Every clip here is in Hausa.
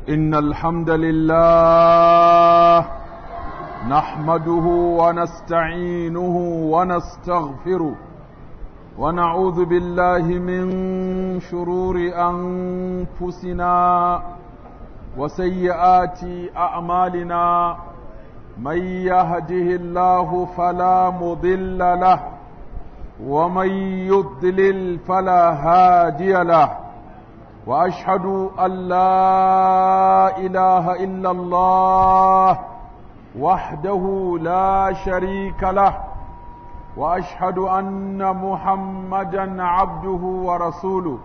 إن الحمد لله نحمده ونستعينه ونستغفره ونعوذ بالله من شرور أنفسنا وسيئات أعمالنا من يهده الله فلا مضل له ومن يضلل فلا هادي له واشهد ان لا اله الا الله وحده لا شريك له واشهد ان محمدا عبده ورسوله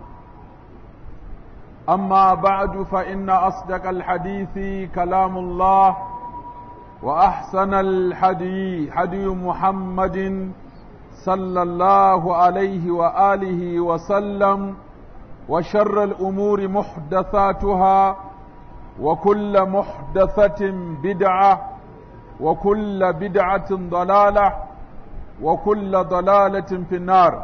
اما بعد فان اصدق الحديث كلام الله واحسن الحدي حدي محمد صلى الله عليه واله وسلم وشر الامور محدثاتها وكل محدثه بدعه وكل بدعه ضلاله وكل ضلاله في النار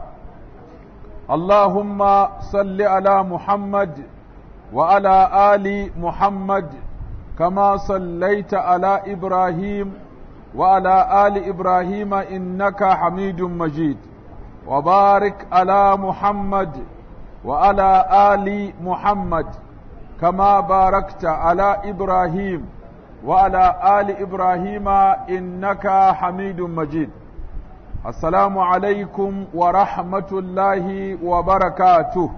اللهم صل على محمد وعلى ال محمد كما صليت على ابراهيم وعلى ال ابراهيم انك حميد مجيد وبارك على محمد وعلى ال محمد كما باركت على ابراهيم وعلى ال ابراهيم انك حميد مجيد السلام عليكم ورحمه الله وبركاته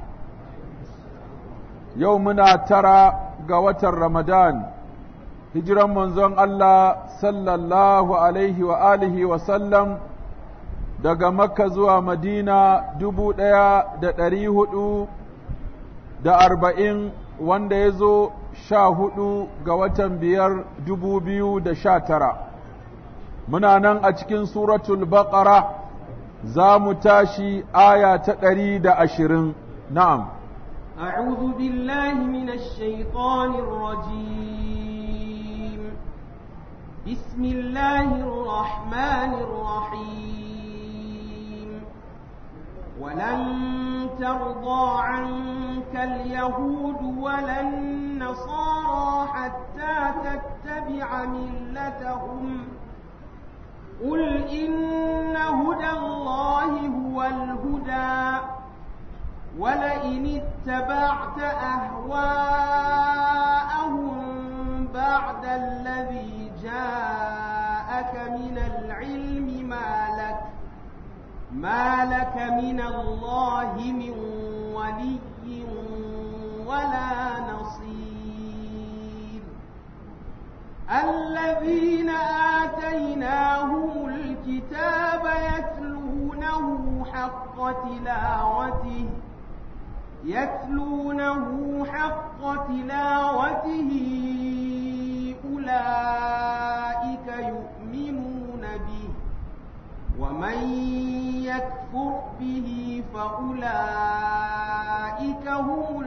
يومنا ترى قوة رمضان hijiran manzon Allah sallallahu alaihi wa alihi wa sallam daga Makka zuwa Madina dubu ɗaya da ɗari hudu da arba'in wanda ya zo sha hudu ga watan biyar dubu biyu da sha tara. Muna nan a cikin suratul baqara za mu tashi aya ta ɗari da ashirin na'am. أعوذ بالله من الشيطان الرجيم بسم الله الرحمن الرحيم ولن ترضى عنك اليهود ولا النصارى حتى تتبع ملتهم قل إن هدى الله هو الهدى ولئن اتبعت أهواءهم بعد الذي جاءك من العلم ما لك ما لك من الله من ولي ولا نصير الذين آتيناهم الكتاب يتلونه حق تلاوته يتلونه حق تلاوته أولئك يؤمنون به ومن يكفر به فأولئك هم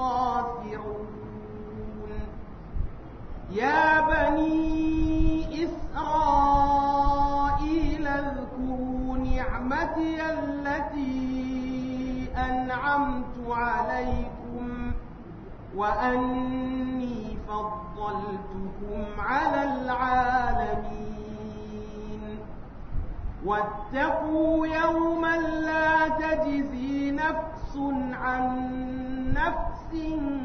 الخاسرون يا بني إسرائيل اذكروا نعمتي التي أنعمت عليكم وأني فضلتكم على العالمين واتقوا يوما لا تجزي نفس عن نفس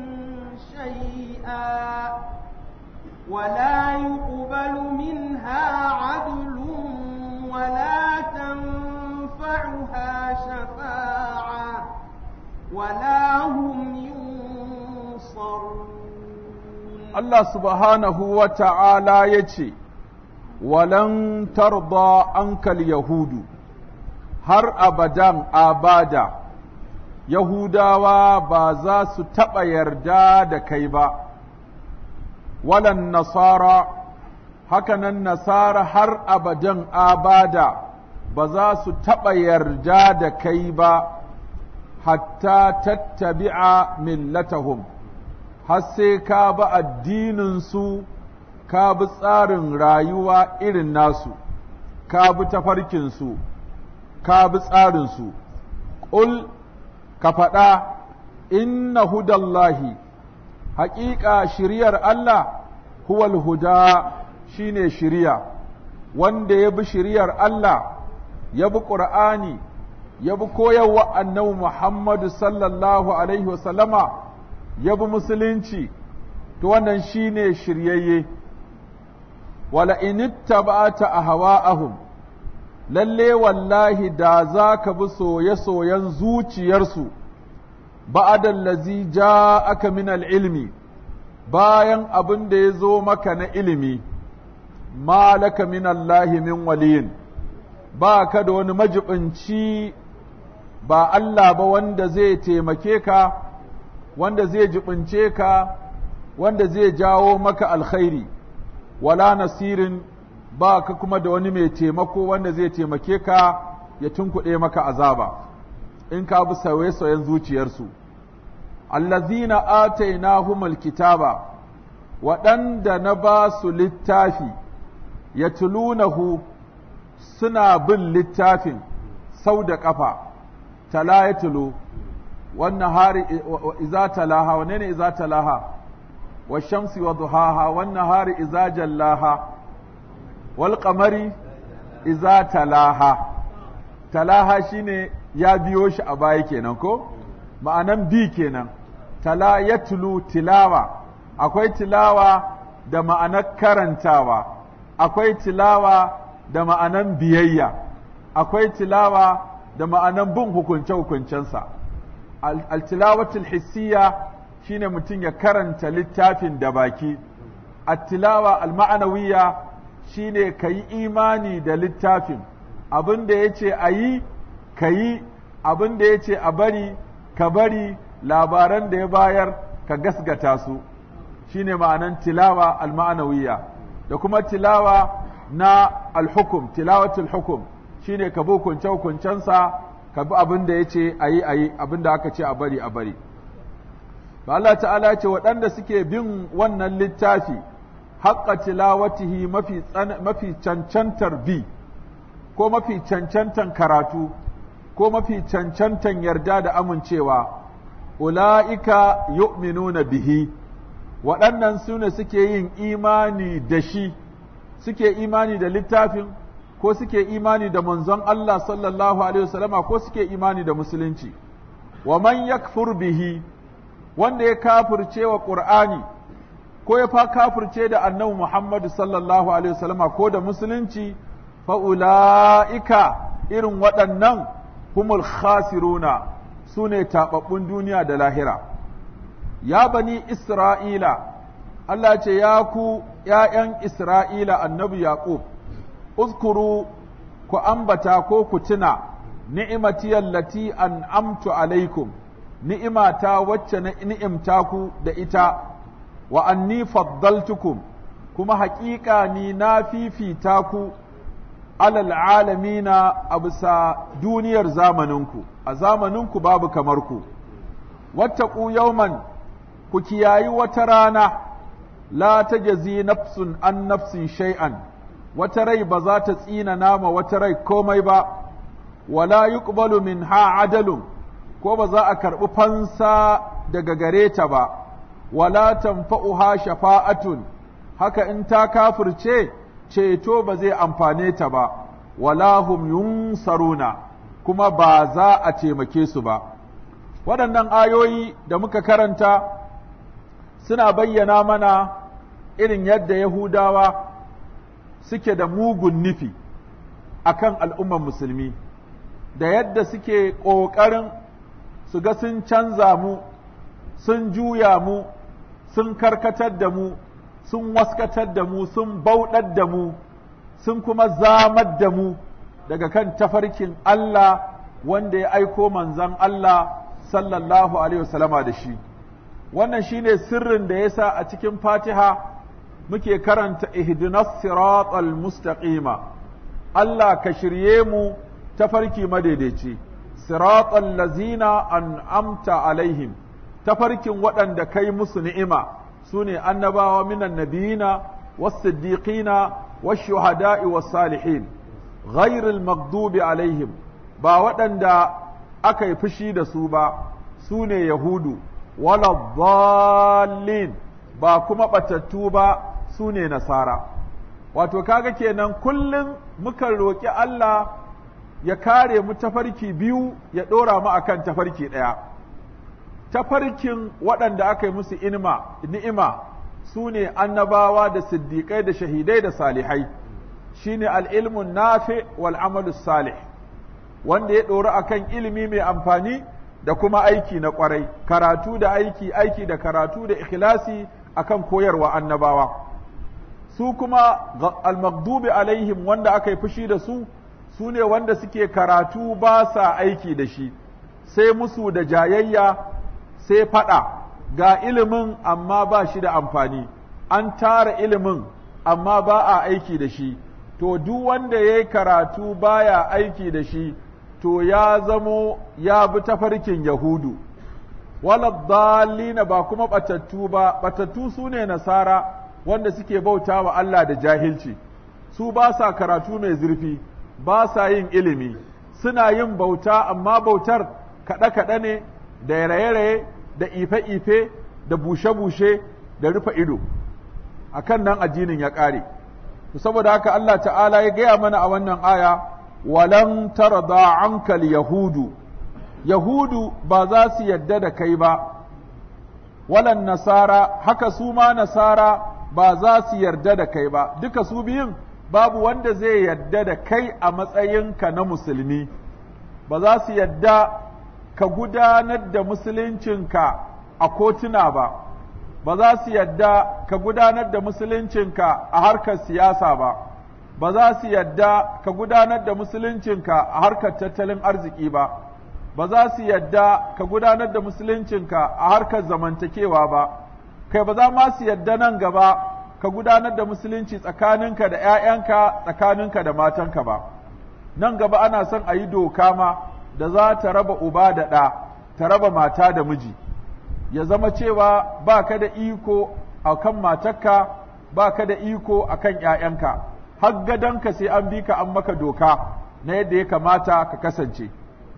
شيئا ولا يقبل منها عدل ولا تنفعها شفاعة ولا هم ينصرون Allah subhanahu wa ta'ala ya ce, Walan tarda ankal Yahudu, har abadan abada, Yahudawa ba za su taɓa yarda da kai ba, walan nasara, hakanan nasara har abadan abada ba za su taɓa yarda da kai ba, hatta tattabi'a millatahum. har sai ka bi addininsu ka bi tsarin rayuwa irin nasu ka bi tafarkinsu ka bi tsarinsu ƙul ka faɗa inna hudallahi haƙiƙa shiriyar Allah huwal huda shine shiriya wanda ya bi shiriyar Allah ya bi ƙur'ani ya bi koyarwa annabi Muhammadu sallallahu alaihi wasallama ya bi musulunci to wannan shine shiryayye wala inittaba'ata ahwa'ahum lalle wallahi da za ka bi soye-soyen zuciyarsu ba'adan lazi ja aka min ilmi bayan abin da ya zo maka na ilimi ma laka min Allahi min waliyin ba ka da wani majibinci ba Allah ba wanda zai taimake ka wanda zai jibince ka wanda zai jawo maka alkhairi wala nasirin ba ka kuma da wani mai taimako wanda zai taimake ka ya tunkuɗe maka azaba in ka bi sauye-sauyen zuciyarsu allazina atainahumul kitaba waɗanda na ba su littafi ya tulunahu suna bin littafin sau da ƙafa tala ya tulu wannan hari iza talaha wane ne iza talaha wa shamsi wa duhaha wannan hari iza jallaha wal qamari iza talaha talaha shine ya biyo shi a baya kenan ko ma'anan bi kenan tala ya tulu tilawa akwai tilawa da ma'anar karantawa akwai tilawa da ma'anan biyayya akwai tilawa da ma'anan bin hukunce-hukuncensa al-tilawatul hissiya shine mutum ya karanta littafin da baki at-tilawa al-ma'anawiyya shine ka yi imani da littafin abin da ya ce a yi ka yi abin da ya ce a bari ka bari labaran da ya bayar ka gasgata su shine ma'anan tilawa al-ma'anawiyya da kuma tilawa na al-hukum tilawatul hukum shine ka bi hukunce hukuncensa ka bi abin da ya ce a yi a yi abin da aka ce a bari a bari Allah ta'ala ce waɗanda suke bin wannan littafi haƙƙa tilawatihi mafi mafi cancantar bi ko mafi cancantan karatu ko mafi cancantan yarda da amincewa ula'ika yu'minuna bihi waɗannan su ne suke yin imani da shi suke imani da littafin ko suke imani da manzon Allah sallallahu alaihi wasallama ko suke imani da musulunci wa man yakfur bihi wanda ya kafirce wa qur'ani ko ya fa kafirce da annabi Muhammad sallallahu alaihi wasallama ko da musulunci fa ulaika irin waɗannan humul khasiruna sune tababbun duniya da lahira ya bani isra'ila Allah ce ya ku ’ya'yan Isra'ila annabi Yaƙub, uzkuru ku ambata ko ku tuna ni'imati allati an amtu alaikum, ni'imata wacce na ni'imta ku da ita, wa anni faddaltukum, kuma haƙiƙa ni na fifita ku alal alamina a bisa duniyar zamaninku, a zamaninku babu kamar ku. Wattaku yauman ku kiyayi wata rana. la ta jazi nafsun an nafsin shay'an wata rai ba za ta tsina nama wata rai komai ba wala yuqbalu minha adalun ko ba za a karɓi fansa daga gare ta ba wala tanfa'uha shafa'atun haka in ta kafirce ceto ba zai amfane ta ba wala hum yunsaruna kuma ba za a taimake su ba waɗannan ayoyi da muka karanta suna bayyana mana irin yadda Yahudawa suke da mugun nufi a kan al'ummar musulmi, da yadda suke ƙoƙarin su ga sun canza mu, sun juya mu, sun karkatar da mu, sun waskatar da mu, sun bauɗar da mu, sun kuma zamar da mu daga kan tafarkin Allah wanda ya aiko manzan Allah sallallahu Alaihi wasallama da shi. wannan shine sirrin da yasa a cikin Fatiha muke karanta ihdinas siratal mustaqima Allah ka shirye mu tafarki madaidaici siratal lazina an'amta alaihim tafarkin waɗanda kai musu ni'ima sune annabawa minan nabiyina was-siddiqina wash-shuhada'i was-salihin ghairil maghdubi alaihim ba waɗanda aka yi fushi da su ba sune yahudu wala dhallin ba kuma batattu ba su ne nasara wato kaga kenan kullum mukan roƙi Allah ya kare mu tafarki biyu ya ɗora mu akan tafarki ɗaya tafarkin waɗanda aka yi musu inima ni'ima su ne annabawa da siddiƙai da shahidai da salihai shine al'ilmun nafi wal amalu salih wanda ya ɗori akan ilimi mai amfani da kuma aiki na ƙwarai karatu da aiki aiki da karatu da ikhlasi akan koyarwa annabawa su kuma al-maghdubi alaihim wanda aka yi fushi da su su ne wanda suke karatu ba sa aiki da shi sai musu da jayayya sai faɗa ga ilimin amma ba shi da amfani an tara ilimin amma ba a aiki da shi to duk wanda ya yi karatu baya aiki da shi to ya zamo ya bi tafarkin yahudu waladdallina ba kuma batattu ba batattu su ne nasara wanda suke bauta wa Allah da jahilci su ba sa karatu mai zurfi ba sa yin ilimi suna yin bauta amma bautar kaɗe-kaɗe ne da raye-raye da ife-ife da bushe-bushe da rufe ido a kan nan addinin ya ƙare saboda haka Allah ta'ala ya gaya mana a wannan aya walan tarda ankal yahudu yahudu ba za su yadda da kai ba walan nasara haka su ma nasara ba za su yarda da kai ba duka su biyun babu wanda zai yarda da kai a matsayinka na musulmi ba za su yarda ka gudanar da musuluncinka a kotuna ba ba za su yarda ka gudanar da musuluncinka a harkar siyasa ba ba za su yarda ka gudanar da musuluncinka a harkar tattalin arziki ba ba za su yarda ka gudanar da musuluncinka a harkar zamantakewa ba kai ba za ma su yarda nan gaba ka gudanar da musulunci tsakaninka da ‘ya'yanka tsakaninka da matanka ba, nan gaba ana son a yi doka ma da za ta raba uba da ɗa, ta raba mata da miji, ya zama cewa ba ka da iko a kan matarka, ba ka da iko a kan ‘ya'yanka, har gadonka sai an bi ka an maka doka na yadda ya kamata ka kasance.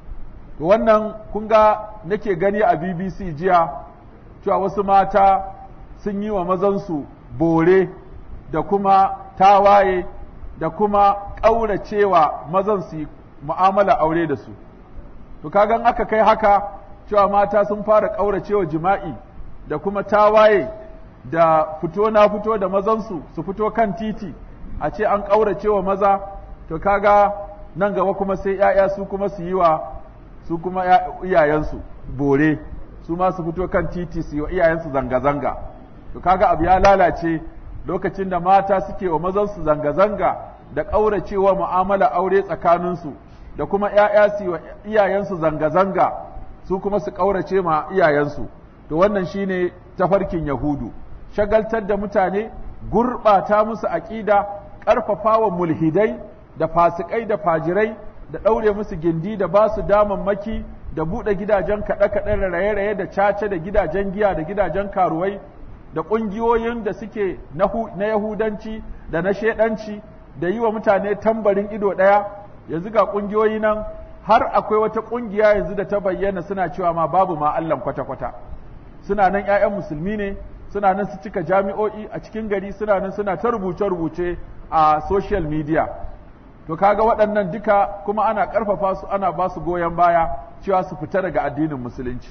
Wannan kun ga nake gani a BBC jiya, cewa wasu mata sun yi wa mazansu bore da kuma tawaye da kuma ƙauracewa mazan su mu'amala aure da su. To kagan aka kai haka cewa mata sun fara ƙauracewa jima'i da kuma tawaye da fito na fito da mazansu su fito kan titi a ce an ƙauracewa maza to kaga nan gaba kuma sai ‘ya'ya su kuma su yi wa su kuma iyayensu bore su ma su fito kan titi su yi wa iyayensu zanga-zanga. to kaga abu ya lalace lokacin da mata suke wa mazansu zanga-zanga da ƙauracewa mu'amala aure tsakaninsu da kuma ‘ya'ya su wa iyayensu zanga-zanga su kuma su ƙaurace ma iyayensu to wannan shine tafarkin yahudu shagaltar da mutane gurɓata musu aƙida ƙarfafa wa mulhidai da fasikai da fajirai da ɗaure musu gindi da ba su damammaki da buɗe gidajen kaɗe-kaɗe da raye-raye da cace da gidajen giya da gidajen karuwai da ƙungiyoyin da suke na Yahudanci da na shaidanci da yi wa mutane tambarin ido ɗaya yanzu ga ƙungiyoyi nan har akwai wata ƙungiya yanzu da ta bayyana suna cewa ma babu ma Allah kwata-kwata suna nan ‘ya'yan musulmi ne suna nan su cika jami'o'i a cikin gari suna nan suna ta rubuce-rubuce a social media to kaga waɗannan duka kuma ana ƙarfafa su ana ba su goyon baya cewa su fita daga addinin musulunci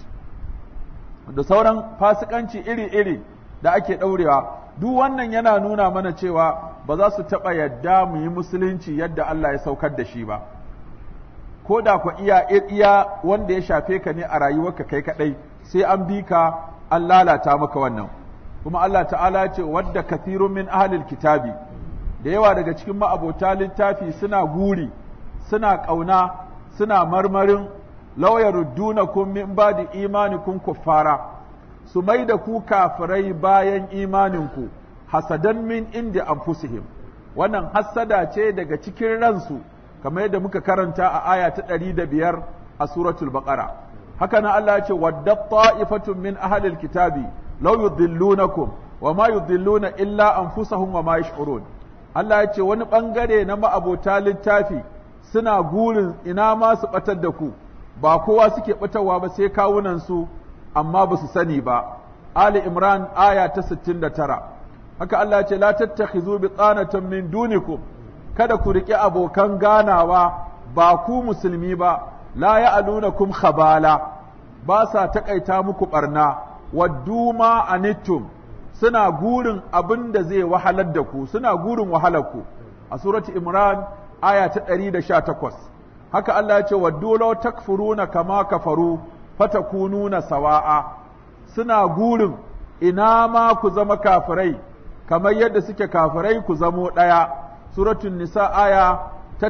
da sauran fasikanci iri-iri da ake ɗaurewa duk wannan yana nuna mana cewa ba za su taɓa yadda mu yi musulunci yadda Allah ya saukar da shi ba ko da ku iya iya wanda ya shafe ka ne a rayuwarka kai kaɗai sai an bi ka an lalata maka wannan kuma Allah ta'ala ce wadda kathirun min ahlil kitabi da yawa daga cikin ma'abota littafi suna guri suna ƙauna suna marmarin law yaruddunakum min ba'di imanikum kuffara su mai da ku kafirai bayan imaninku hasadan min inda anfusihim wannan hassada ce daga cikin ransu kamar yadda muka karanta a aya ta ɗari da biyar a suratul baqara haka nan Allah ya ce wadda ta'ifatun min ahlil kitabi law yudillunakum wa ma yudilluna illa anfusahum wa ma yash'urun Allah ya ce wani bangare na ma'abota littafi suna gurin ina ma su batar da ku ba kowa suke batarwa ba sai kawunan su amma ba su sani ba Ali Imran aya ta 69 haka Allah ya ce la tattakhizu bitanatan min dunikum kada ku riƙe abokan ganawa ba ku musulmi ba la ya'lunakum khabala ba sa taƙaita muku ɓarna waddu ma anittum suna gurin abin da zai wahalar da ku suna gurin wahalar ku a surati imran aya ta 118 haka Allah ya ce waddu law takfuruna kama kafaru fatakununa sawa'a suna gurin ina ma ku zama kafirai kamar yadda suke kafirai ku zamo ɗaya suratul nisa aya ta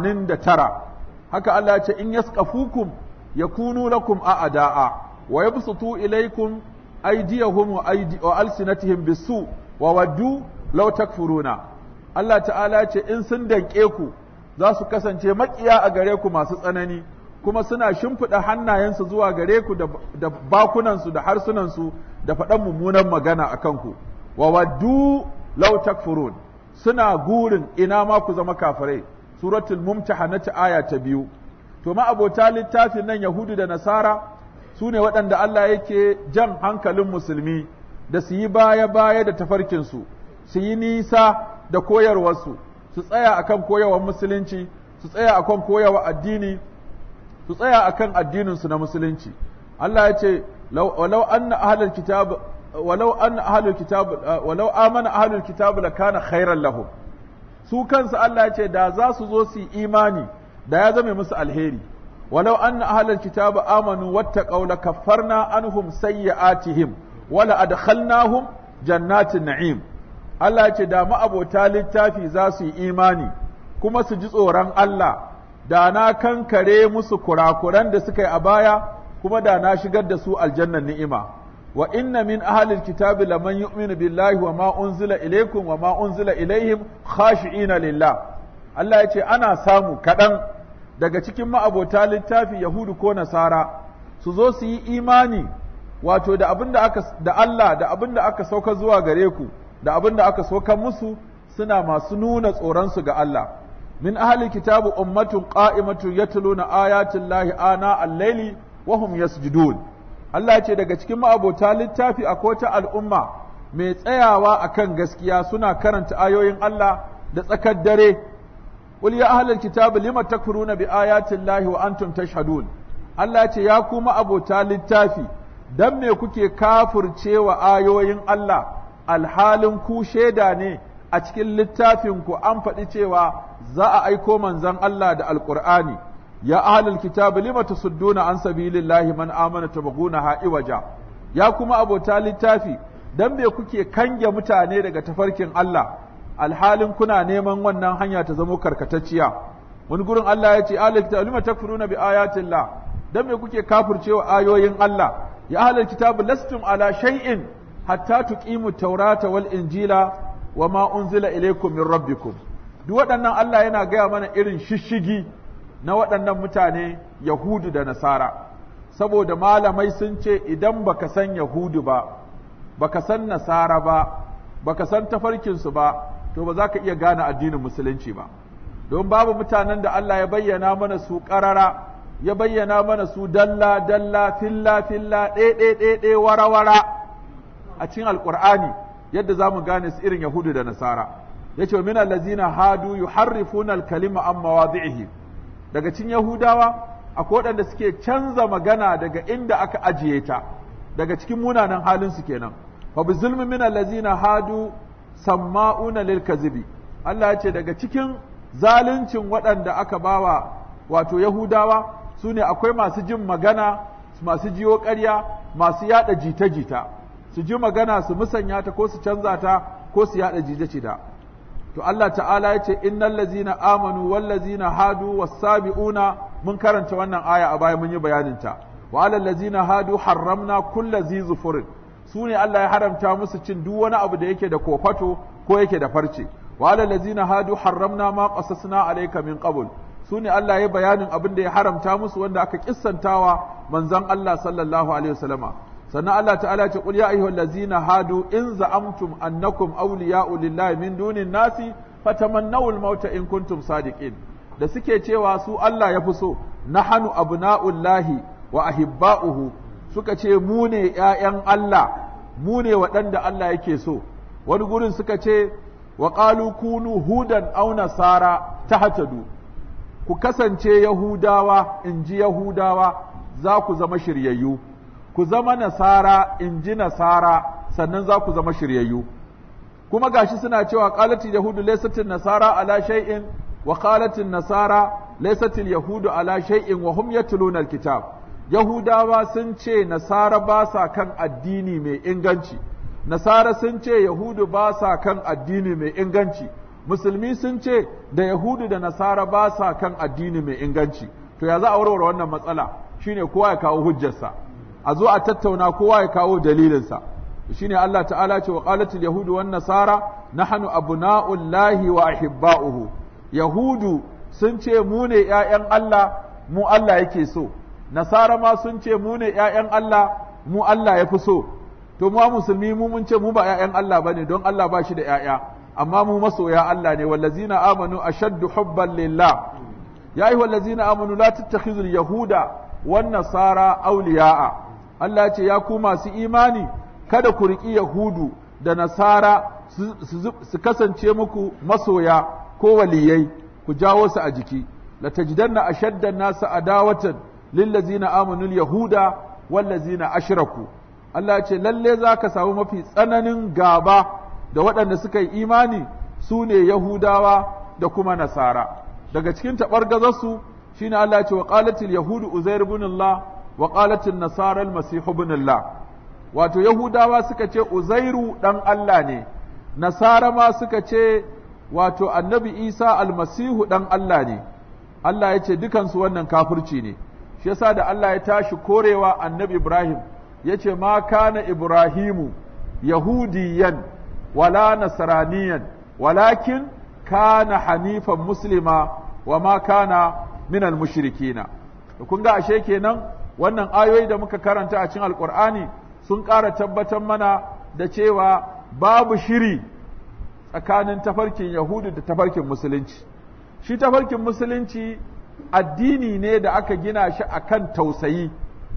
89 haka Allah ya ce in yaskafukum yakunu lakum a'da'a wa yabsutu ilaykum aydiyahum wa aydi wa alsinatihim bisu wa waddu law takfuruna Allah ta'ala ya ce in sun danke ku za su kasance makiya a gare ku masu tsanani kuma suna shimfiɗa hannayensu zuwa gare ku da bakunansu da harsunansu da faɗan mummunan magana a kanku wa waddu law takfurun suna gurin ina ma ku zama kafirai suratul mumtahanati aya ta biyu to ma abota littafin nan yahudu da nasara su ne waɗanda Allah yake jan hankalin musulmi da su yi baya-baya da tafarkinsu su yi nisa da koyarwarsu su tsaya akan koyarwar musulunci su tsaya akan koyarwar addini su tsaya akan addininsu na musulunci Allah ya ce walau anna ahlul kitab walau anna ahlul kitab walau amana ahlul kitab lakana khairan lahum su kansu Allah ya ce da za su zo su yi imani da ya zame musu alheri walau anna ahlul kitab amanu wattaqaw lakaffarna anhum sayyi'atihim wala adkhalnahum jannatin na'im Allah ya ce da ma'abota littafi za su yi imani kuma su ji tsoron Allah da na kankare musu kurakuran da suka yi a baya kuma da na shigar da su aljannan ni'ima wa inna min ahlil kitabi laman yu'minu billahi wa ma unzila ilaykum wa ma unzila ilaihim khashi'ina lillah Allah ya ce ana samu kaɗan daga cikin ma'abota littafi yahudu ko nasara su zo su yi imani wato da abin da aka da Allah da abin da aka sauka zuwa gare ku da abin da aka sauka musu suna masu nuna tsoron su ga Allah min ahli kitabu ummatun qa'imatun yatluna ayatin lahi ana al-laili wa hum yasjudun Allah ce daga cikin ma'abota littafi akwai ta al'umma mai tsayawa akan gaskiya suna karanta ayoyin Allah da tsakar dare qul ya ahlal kitabi lima takfuruna bi ayatin lahi wa antum tashhadun Allah ce ya kuma abota littafi dan me kuke kafircewa ayoyin Allah alhalin ku shaida ne a cikin littafin ku an faɗi cewa za a aiko manzon Allah da alqur'ani ya ahlul kitabi lima tasudduna an sabilillahi man amana tabghunaha iwaja ya kuma abota littafi dan me kuke kange mutane daga tafarkin Allah alhalin kuna neman wannan hanya ta zamo karkatacciya wani gurin Allah ya ce ahlul kitabi lima takfuruna bi ayatillah dan me kuke kafircewa ayoyin Allah ya ahlul kitabi lastum ala shay'in hatta tuqimu taurata wal injila wama unzila ilaykum min rabbikum duk waɗannan Allah yana gaya mana irin shishigi na waɗannan mutane Yahudu da Nasara, saboda malamai sun ce idan baka san Yahudu ba, baka san Nasara ba, baka san tafarkinsu ba, to ba za ka iya gane addinin Musulunci ba. Don babu mutanen da Allah ya bayyana mana su ƙarara, ya bayyana mana su dalla, dalla, filla, filla, ɗe, ɗe, wara, wara a cikin Alƙur'ani yadda za mu gane su irin Yahudu da Nasara. Ya ce, min allazina hadu yuharrifuna al-kalima an mawadhi'ihi daga cikin Yahudawa akwai waɗanda suke canza magana daga inda aka ajiye ta daga cikin munanan halin su kenan fa bi zulmi min allazina hadu samma'una lil kazibi Allah ya ce daga cikin zaluncin waɗanda aka bawa wato Yahudawa su ne akwai masu jin magana masu jiyo ƙarya masu yada jita-jita su ji magana su musanya ta ko su canza ta ko su yada jita-jita to Allah ta'ala ya ce innal lazina amanu wal lazina hadu was-sabiuna mun karanta wannan aya a baya mun yi bayanin ta wa alal lazina hadu harramna kulli zi zufurin su ne Allah ya haramta musu cin duk wani abu da yake da kofato ko yake da farce wa alal lazina hadu harramna ma qasasna alayka min qabl su ne Allah ya bayanin abin da ya haramta musu wanda aka kissantawa manzon Allah sallallahu alaihi wasallama sannan Allah ta'ala ce qul ya ayyuhal ladzina hadu in za'amtum annakum awliya'u lillahi min dunin nasi fatamannaw al-mauta in kuntum sadiqin da suke cewa su Allah ya fi so nahanu abna'ullahi wa ahibba'uhu suka ce mu ne ‘ya'yan Allah mu ne waɗanda Allah yake so wani gurin suka ce wa ƙalu kunu hudan au nasara ta hatadu ku kasance yahudawa in ji yahudawa za ku zama shiryayyu ku zama nasara in ji nasara sannan za ku zama shiryayyu kuma gashi suna cewa qalatil yahudu laysatil nasara ala shay'in wa qalatil nasara laysatil yahudu ala shay'in wa hum yatluna alkitab yahudawa sun ce nasara ba sa kan addini mai inganci nasara sun ce yahudu ba sa kan addini mai inganci musulmi sun ce da yahudu da nasara ba sa kan addini mai inganci to ya za a warware wannan matsala shine kowa ya kawo hujjarsa a zo a tattauna kowa ya kawo dalilinsa shine Allah ta'ala ce wa qalatil yahudu wan nasara nahnu abna'ullahi wa ahibba'uhu yahudu sun ce mu ne ƴaƴan Allah mu Allah yake so nasara ma sun ce mu ne ƴaƴan Allah mu Allah ya fi so to mu musulmi mu mun ce mu ba ƴaƴan Allah bane don Allah ba shi da ƴaƴa amma mu masoya Allah ne wallazina amanu ashaddu hubban lillah ya ayyuhal ladzina amanu la tattakhizul yahuda wan nasara awliya'a Allah ce ya ku masu imani kada ku riƙi yahudu da nasara su kasance muku masoya ko waliyai ku jawo su a jiki la tajidanna ashadda an-nasa adawatan lil ladzina amanu yahuda wal ladzina ashraku Allah ce lalle zaka samu mafi tsananin gaba da waɗanda suka yi imani su ne Yahudawa da kuma Nasara. Daga cikin taɓargazarsu shi ne Allah ce wa ƙalatil Yahudu Uzair ibn Allah wa ƙalatil Nasara al-Masihu ibn Allah. Wato Yahudawa suka ce Uzairu ɗan Allah ne, Nasara ma suka ce wato Annabi Isa almasihu ɗan Allah ne. Allah ya ce dukansu wannan kafirci ne. Shi yasa da Allah ya tashi korewa Annabi Ibrahim ya ce ma kana Ibrahimu Yahudiyan ولا نصرانيا ولكن كان حنيفا مسلما وما كان من المشركين kun ga ashe kenan wannan ayoyi da muka karanta a cikin alkur'ani sun ƙara tabbatar mana da cewa babu shiri tsakanin tafarkin yahudu da tafarkin musulunci shi tafarkin musulunci addini ne da aka gina shi akan tausayi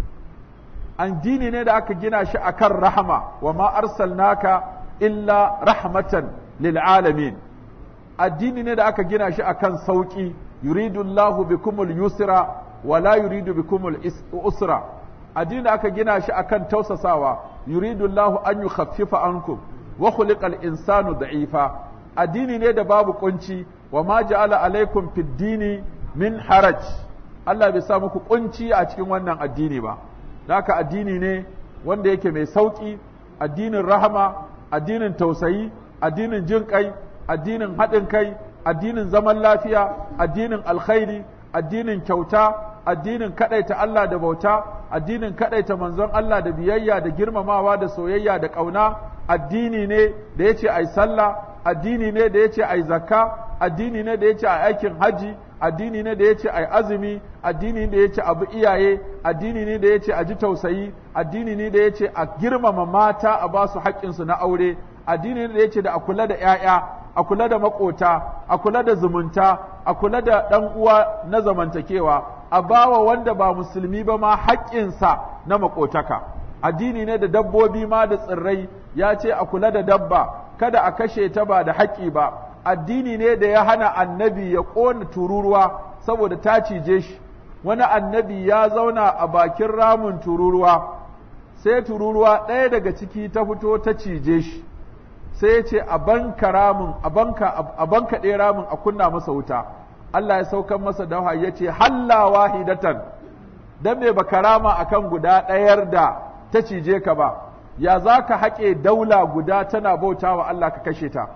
addini ne da aka gina shi akan rahama wa ma arsalnaka illa rahmatan lil alamin addini ne da aka gina shi akan sauki yuridu Allahu bikumul yusra wa la yuridu bikumul usra addini da aka gina shi akan tausasawa yuridu Allahu an yukhaffifa ankum wa khuliqal insanu da'ifa addini ne da babu kunci wa ma ja'ala alaikum fid dini min haraj Allah bai sa muku kunci a cikin wannan addini ba haka addini ne wanda yake mai sauki addinin rahama addinin tausayi addinin jin kai addinin haɗin kai addinin zaman lafiya addinin alkhairi addinin kyauta addinin kaɗaita Allah da bauta addinin kaɗaita manzon Allah da biyayya da girmamawa da soyayya da ƙauna addini ne da ya ce ai sallah addini ne da ya ce ai zakka addini ne da ya ce ai aikin haji addini ne da ya ce ai azumi addini ne da ya ce abu iyaye addini ne da ya ce a ji tausayi addini ne da ya ce a girmama mata a ba su haƙƙinsu na aure addini ne da ya ce da a kula da 'ya'ya a kula da maƙota a kula da zumunta a kula da ɗan uwa na zamantakewa a bawa wanda ba musulmi ba ma haƙƙinsa na maƙotaka addini ne da dabbobi ma da tsirrai ya ce a kula da dabba kada a kashe ta ba da haƙƙi ba addini ne da ya hana annabi ya ƙona tururuwa saboda ta cije shi wani annabi ya zauna a bakin ramin tururuwa sai tururuwa ɗaya daga ciki ta fito ta cije shi sai ya ce a banka ramin a banka a banka ɗaya ramin a kunna masa wuta Allah ya saukan masa da wahayi ya ce halla wahidatan dan me baka rama akan guda ɗayar da ta cije ka ba ya za ka haƙe daula guda tana bautawa Allah ka kashe ta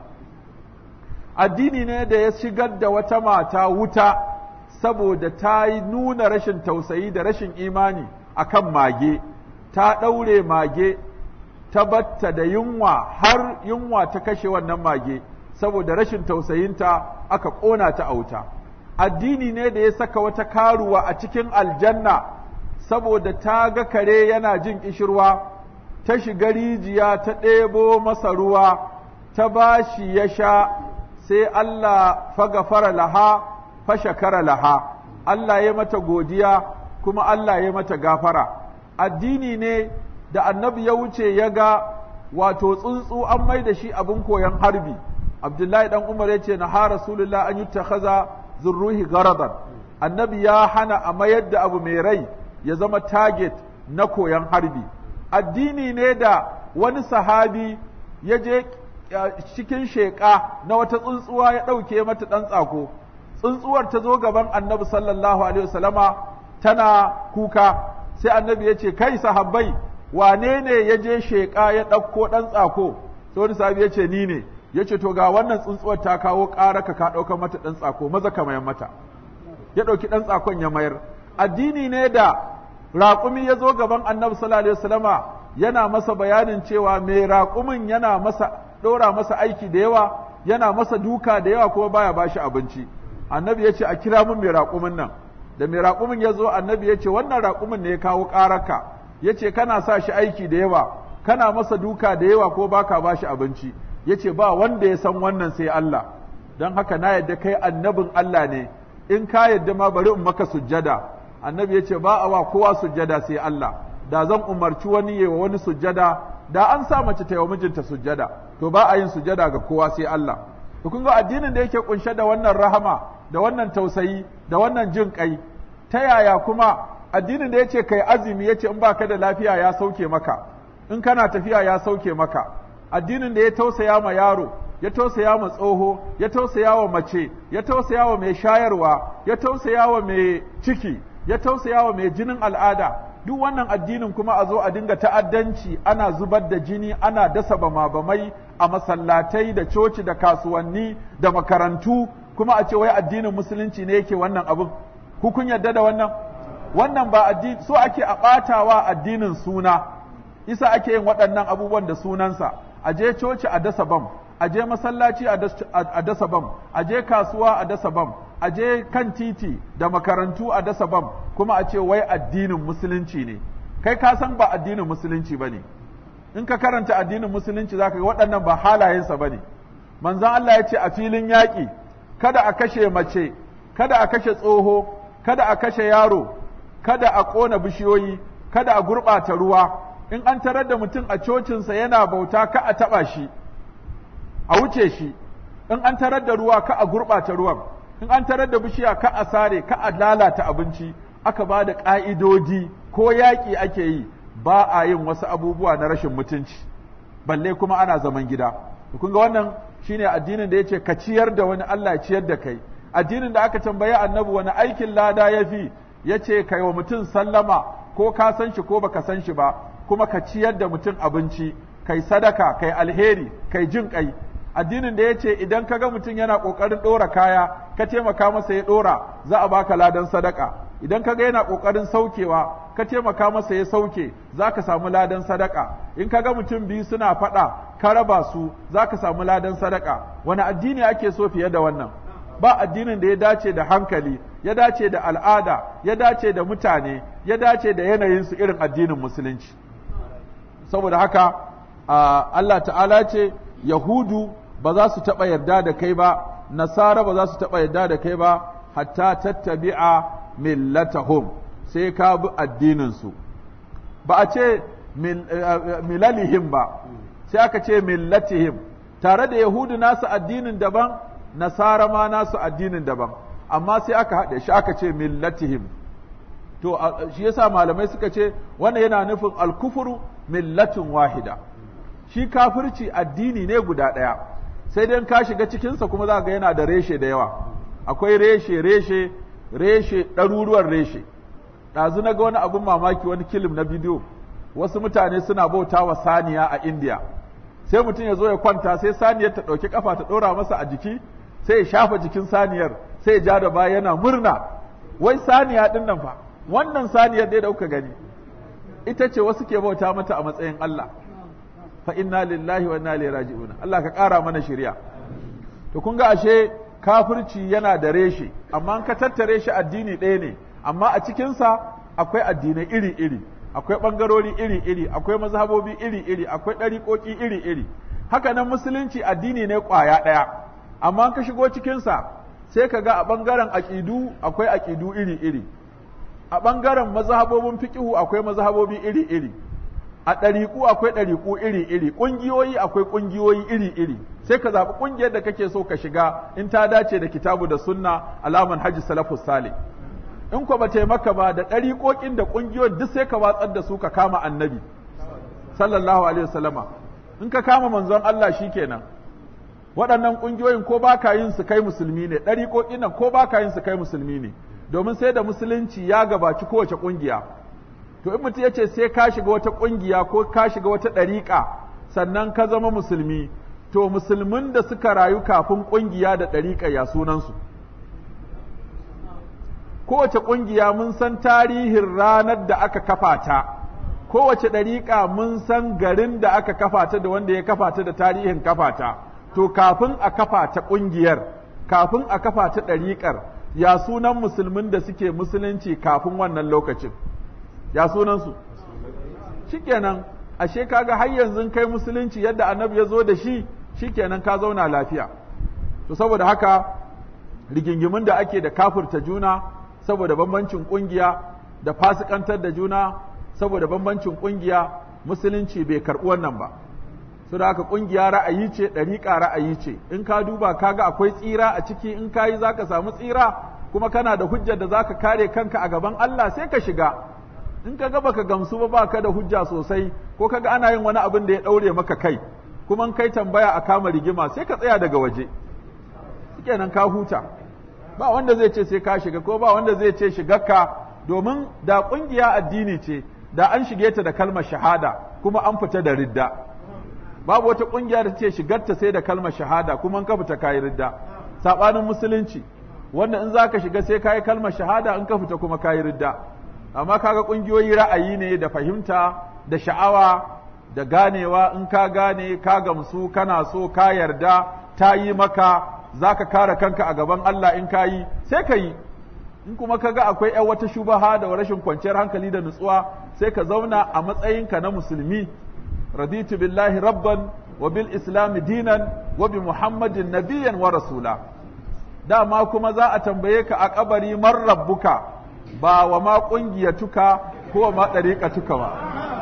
addini ne da ya shigar da wata mata wuta saboda ta yi nuna rashin tausayi da rashin imani akan mage ta ɗaure mage ta batta da yunwa har yunwa ta kashe wannan mage saboda rashin tausayinta aka ƙona ta a wuta addini ne da ya saka wata karuwa a cikin aljanna saboda ta ga kare yana jin ƙishirwa ta shiga rijiya ta ɗebo masa ruwa ta bashi ya sha sai Allah fagafara laha fashakara laha Allah ya mata godiya kuma Allah ya mata gafara addini ne da annabi ya wuce ya ga wato tsuntsu an mai da shi abin koyon harbi abdullahi dan umar ya ce na ha rasulullah an yi takhaza zurruhi garadan annabi ya hana a mayar da abu mai rai ya zama target na koyon harbi addini ne da wani sahabi ya je cikin sheƙa na wata tsuntsuwa ya ɗauke mata ɗan tsako tsuntsuwar ta zo gaban annabi sallallahu alaihi wasallama tana kuka sai annabi ya ce kai sahabbai wane ne ya je sheƙa ya ɗauko ɗan tsako sai wani sahabi ya ce ni ne ya ce to ga wannan tsuntsuwar ta kawo ƙara ka ka ɗaukar mata ɗan tsako maza ka mayar mata ya ɗauki ɗan tsakon ya mayar addini ne da raƙumi ya zo gaban annabi sallallahu alaihi wasallama yana masa bayanin cewa mai raƙumin yana masa ɗora masa aiki da yawa yana masa duka da yawa kuma baya bashi abinci annabi ya ce a kira mun mai raƙumin nan da mai raƙumin ya zo annabi ya ce wannan raƙumin ne ya kawo ƙararka ya ce kana sa shi aiki da yawa kana masa duka da yawa ko baka bashi abinci ya ce ba wanda ya san wannan sai Allah don haka na yadda kai annabin Allah ne in ka yadda ma bari in maka sujjada annabi ya ce ba a wa kowa sujjada sai Allah da zan umarci wani yi wa wani sujjada da an sa mace ta yi wa mijinta sujjada to ba a yin sujjada ga kowa sai Allah to kun ga addinin da yake kunshe da wannan rahama da wannan tausayi da wannan jin kai ta yaya kuma addinin da yace kai azumi yace in baka da lafiya ya sauke maka in kana tafiya ya sauke maka addinin da ya tausaya ma yaro ya tausaya ma tsoho ya tausaya wa mace ya tausaya wa mai shayarwa ya tausaya wa mai ciki ya tausaya wa mai jinin al'ada duk wannan addinin kuma a zo a dinga ta'addanci ana zubar da jini ana dasa bama-bamai a masallatai da coci da kasuwanni da makarantu kuma a ce wai addinin musulunci ne yake wannan abin ku kun yarda da wannan wannan ba addini so ake a ɓatawa addinin suna isa ake yin waɗannan abubuwan da sunansa a je coci a dasa bam a je masallaci a dasa bam a je kasuwa a dasa bam a je kan titi da makarantu a dasa bam kuma a ce wai addinin musulunci ne kai ka san ba addinin musulunci ba ne in ka karanta addinin musulunci za ka ga waɗannan ba halayensa ba ne manzan Allah ya ce a filin yaƙi kada a kashe mace kada a kashe tsoho kada a kashe yaro kada a ƙona bishiyoyi kada a gurɓata ruwa in an tarar da mutum a cocinsa yana bauta ka a taɓa shi a wuce shi in an tarar da ruwa ka a gurɓata ruwan in an tarar da bishiya ka a sare ka a lalata abinci aka ba da ƙa'idoji ko yaƙi ake yi ba a yin wasu abubuwa na rashin mutunci balle kuma ana zaman gida kun ga wannan shine addinin da yace ka ciyar da wani Allah ciyar da kai addinin da aka tambaye annabi wani aikin lada yafi yace kai wa mutum sallama ko ka san shi ko baka san shi ba kuma ka ciyar da mutum abinci kai sadaka kai alheri kai jin kai addinin da ya ce idan ka ga mutum yana ƙoƙarin ɗora kaya ka taimaka masa ya ɗora za a baka ladan sadaka idan ka ga yana ƙoƙarin saukewa ka taimaka masa ya sauke za ka samu ladan sadaka in ka ga mutum biyu suna faɗa ka raba su za ka samu ladan sadaka wani addini ake so fiye da wannan ba addinin da ya dace da hankali ya dace da al'ada ya dace da mutane ya dace da yanayinsu irin addinin musulunci saboda haka Allah ta'ala ce Yahudu ba za su taɓa yarda da kai ba, Nasara ba za su taɓa yarda da kai ba, hatta tattabi'a millatahum sai ka bi addininsu. Ba a ce milalihim ba, sai aka ce millatihim, tare da Yahudu nasu addinin daban, Nasara ma nasu addinin daban, amma sai aka haɗe shi aka ce millatihim. To, shi yasa malamai suka ce, wannan yana nufin alkufuru millatin wahida. Shi kafirci addini ne guda ɗaya. sai dai ka shiga cikinsa kuma za ga yana da reshe da yawa akwai reshe reshe reshe ɗaruruwan reshe ɗazu na ga wani abin mamaki wani kilim na bidiyo wasu mutane suna bauta wa saniya a indiya sai mutum ya zo ya kwanta sai saniyar ta ɗauki ƙafa ta ɗora masa a jiki sai ya shafa jikin saniyar sai ya ja da baya yana murna wai saniya ɗin nan fa wannan saniyar dai da kuka gani ita ce wasu ke bauta mata a matsayin Allah fa inna lillahi wa inna ilaihi raji'un Allah ka ƙara mana shari'a to kun ga ashe kafirci yana da reshe amma an ka tattare shi addini ɗaya ne amma a cikin sa akwai addinai iri-iri akwai ɓangarori iri-iri akwai mazhabobi iri-iri akwai ɗariƙoƙi iri-iri haka nan musulunci addini ne ƙwaya ɗaya amma an ka shigo cikin sa sai ka ga a ɓangaren aƙidu akwai aƙidu iri-iri a ɓangaren mazhabobin fiƙihu akwai mazhabobi iri-iri a ɗariƙu akwai ɗariƙu iri-iri ƙungiyoyi akwai ƙungiyoyi iri-iri sai ka zaɓi ƙungiyar da kake so ka shiga in ta dace da kitabu da sunna alaman hajji salafus salih in ko ba taimaka ba da ɗariƙoƙin da ƙungiyoyin duk sai ka watsar da su ka kama annabi sallallahu alaihi wasallama in ka kama manzon Allah shikenan waɗannan ƙungiyoyin ko ba ka yin su kai musulmi ne ɗariƙoƙin nan ko ba ka yin su kai musulmi ne domin sai da musulunci ya gabaci kowace ƙungiya to in mutum ya ce sai ka shiga wata ƙungiya ko ka shiga wata ɗariƙa sannan ka zama musulmi to musulmin da suka rayu kafin ƙungiya da ɗariƙa ya sunansu kowace ƙungiya mun san tarihin ranar da aka kafa ta kowace ɗariƙa mun san garin da aka kafa ta da wanda ya kafa ta da tarihin kafa ta to kafin a kafa ta ƙungiyar kafin a kafa ta ɗariƙar ya sunan musulmin da suke musulunci kafin wannan lokacin ya sunansu shikenan ashe kaga har yanzu kai musulunci yadda annabi ya zo da shi shikenan ka zauna lafiya to saboda haka rigingimin da ake da kafirta juna saboda bambancin kungiya da fasikantar da juna saboda bambancin kungiya musulunci bai karɓi wannan ba su da haka kungiya ra'ayi ce ɗariƙa ra'ayi ce in ka duba kaga akwai tsira a ciki in ka yi za ka samu tsira kuma kana da hujjar da za ka kare kanka a gaban Allah sai ka shiga in ka ga baka gamsu ba baka da hujja sosai ko kaga ana yin wani abin da ya ɗaure maka kai kuma in kai tambaya a kama rigima sai ka tsaya daga waje kenan ka huta ba wanda zai ce sai ka shiga ko ba wanda zai ce shigarka domin da ƙungiya addini ce da an shige ta da kalmar shahada kuma an fita da ridda babu wata ƙungiya da ce shigarta sai da kalmar shahada kuma in ka fita kayi ridda saɓanin musulunci wanda in za ka shiga sai kayi kalmar shahada in ka fita kuma kayi ridda amma kaga ƙungiyoyi ra'ayi ne da fahimta da sha'awa da ganewa in ka gane ka gamsu kana so ka yarda ta yi maka za ka kare kanka a gaban Allah in ka yi sai ka yi in kuma ka ga akwai ‘yan wata shubaha da rashin kwanciyar hankali da nutsuwa sai ka zauna a matsayinka na musulmi raditu billahi rabban wa bil islam dinan wa bi muhammadin nabiyan wa rasula dama kuma za a tambaye ka a kabari man rabbuka ba wa ma ƙungiyatuka ko ma ɗariƙatuka ba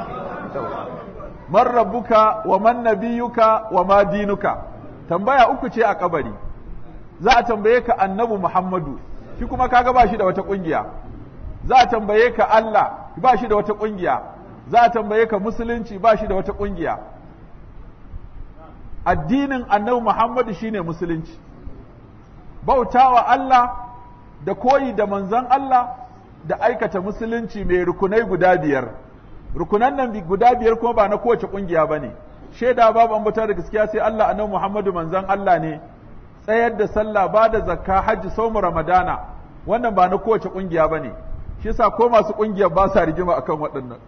man rabbuka wa man nabiyuka wa ma dinuka tambaya uku ce a kabari za a tambaye ka annabi Muhammadu shi kuma kaga ba shi da wata kungiya za a tambaye ka Allah ba shi da wata kungiya za a tambaye ka musulunci ba shi da wata kungiya addinin annabi Muhammadu shine musulunci bautawa Allah da koyi da manzon Allah da aikata musulunci mai rukunai guda biyar rukunan nan guda biyar kuma ba na kowace kungiya bane shaida babu ambata da gaskiya sai Allah annabi Muhammadu manzon Allah ne tsayar da sallah ba da zakka hajji saumu ramadana wannan ba na kowace kungiya ba ne shi yasa ko masu kungiyar ba sa rigima akan waɗannan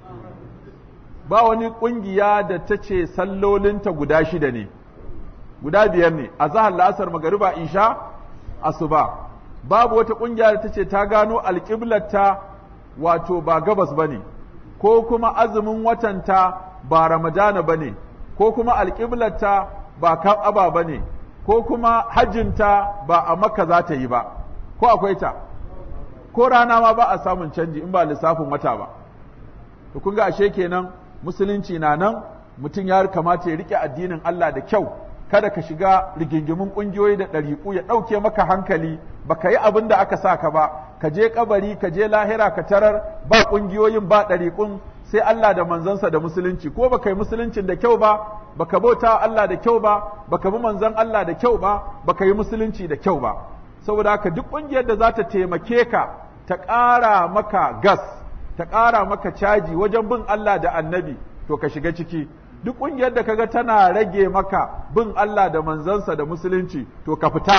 ba wani kungiya da ta ce sallolinta guda shida ne guda biyar ne a zahar la'asar magariba isha asuba babu wata kungiya da ta ce ta gano alƙiblarta wato ba gabas ba ne ko kuma azumin watanta ba ramadana ba ne ko kuma alƙiblarta ba ka'aba ba ne ko kuma hajjinta ba a makka za ta yi ba ko akwai ta ko rana ma ba a samun canji in ba lissafin wata ba to kun ga ashe kenan musulunci na nan mutum ya kamata ya rike addinin Allah da kyau kada ka shiga rigingimin kungiyoyi da ɗariƙu ya ɗauke maka hankali baka yi abin da aka sa ka ba ka je kabari ka je lahira ka tarar ba kungiyoyin ba ɗariƙun sai Allah da manzansa da musulunci ko baka yi musuluncin da kyau ba baka bauta Allah da kyau ba baka bi manzon Allah da kyau ba baka yi musulunci da kyau ba saboda haka duk ƙungiyar da za ta taimake ka ta ƙara maka gas ta ƙara maka caji wajen bin Allah da annabi to ka shiga ciki duk ƙungiyar da kaga tana rage maka bin Allah da manzansa da musulunci to ka fita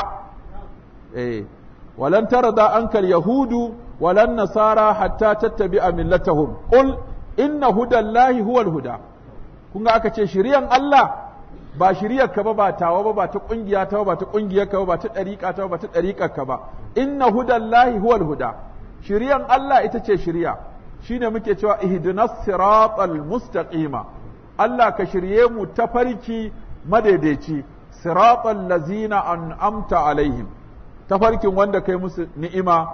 eh walan tarda ankal yahudu walan nasara hatta tattabi'a millatahum qul inna hudallahi huwal huda kun ga aka ce shiriyan Allah ba shiriyar ka ba ba tawa ba ba ta kungiya ta ba ta kungiyar ka ba ba ta dariƙa ta ba ta dariƙar ka ba inna hudallahi huwal huda shiriyan Allah ita ce shiriya shine muke cewa ihdinas siratal mustaqima Allah ka shirye mu ta farki madaidaici siratal lazina an'amta alaihim tafarkin wanda kai musu ni'ima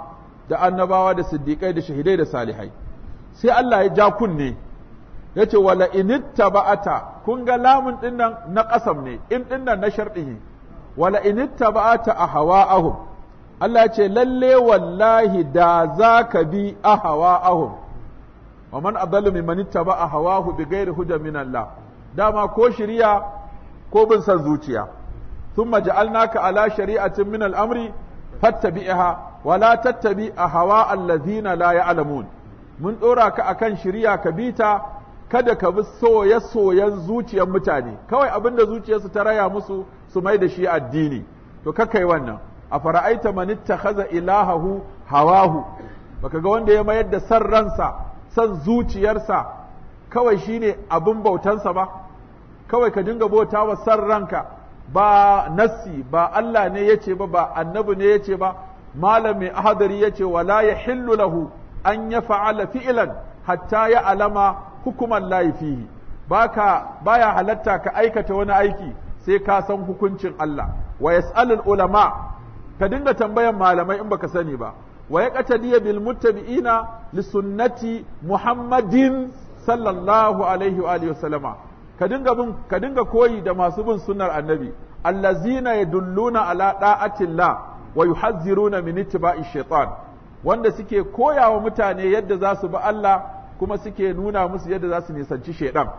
da annabawa da siddiƙai da shahidai da salihai sai Allah ya ja kunne ya ce wala inittaba'ata kun ga lamun dinnan na ƙasam ne in dinnan na sharɗi wala inittaba'ata ahwa'ahum Allah ya ce lalle wallahi da za ka bi ahwa'ahum wa man adallu mimman ittaba'a hawahu bighairi hudan min Allah dama ko shiriya ko bin san zuciya thumma ja'alnaka ala shari'atin min al-amri fattabi'ha wa la tattabi ahwa allazina la ya'lamun mun dora ka akan shiriya ka bita kada ka bi soye-soyen zuciyar mutane kawai abinda zuciyarsu ta raya musu su mai da shi addini to kakai wannan a fara'aita man ittakhadha ilahahu hawahu baka ga wanda ya mayar da san ransa san zuciyarsa kawai shine abin bautansa ba kawai ka dinga bauta wa san ranka ba nassi ba Allah ne yace ba ba annabi ne yace ba malam mai ahadari yace wala yahillu lahu an yaf'ala fi'lan hatta ya alama hukuman layi fihi baka baya halatta ka aikata wani aiki sai ka san hukuncin Allah wa yas'alul ulama ka dinga tambayan malamai in baka sani ba wa yaqtadiya bil muttabi'ina li sunnati Muhammadin sallallahu alaihi wa alihi wasallama ka dinga bin ka dinga koyi da masu bin sunnar annabi allazina yadulluna ala da'atillah wa yuhazziruna min ittiba'i shaitan wanda suke koyawa mutane yadda za su bi Allah kuma suke nuna musu yadda za su nisanci shaidan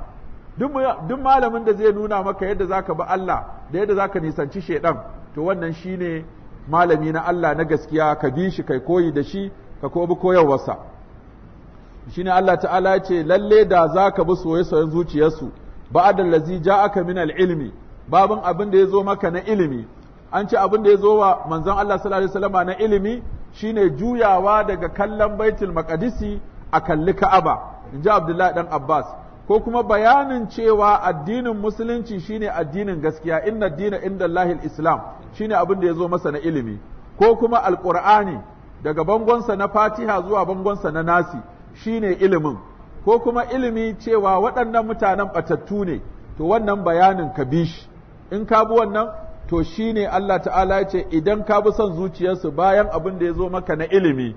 duk malamin da zai nuna maka yadda za ka bi Allah da yadda za ka nisanci shaidan to wannan shine malami na Allah na gaskiya ka bi shi kai koyi da shi ka ko bi koyarwarsa shine Allah ta'ala ya ce lalle da za ka bi soye-soyen zuciyarsu ba'da allazi ja'aka min al-ilmi babin abin da ya zo maka na ilimi an ce abin da ya zo wa manzon Allah sallallahu alaihi wasallam na ilimi shine juyawa daga kallon baitul maqdisi a kalli Ka'aba in ji Abdullahi dan Abbas ko kuma bayanin cewa addinin musulunci shine addinin gaskiya inna dina inda Allahil Islam shine abin da ya zo masa na ilimi ko kuma alqur'ani daga bangonsa na Fatiha zuwa bangonsa na Nasi shine ilimin ko kuma ilimi cewa waɗannan mutanen batattu ne to wannan bayanin ka bi shi in ka bi wannan to shine Allah ta'ala ya ce idan ka bi son zuciyarsu bayan abin da ya zo maka na ilimi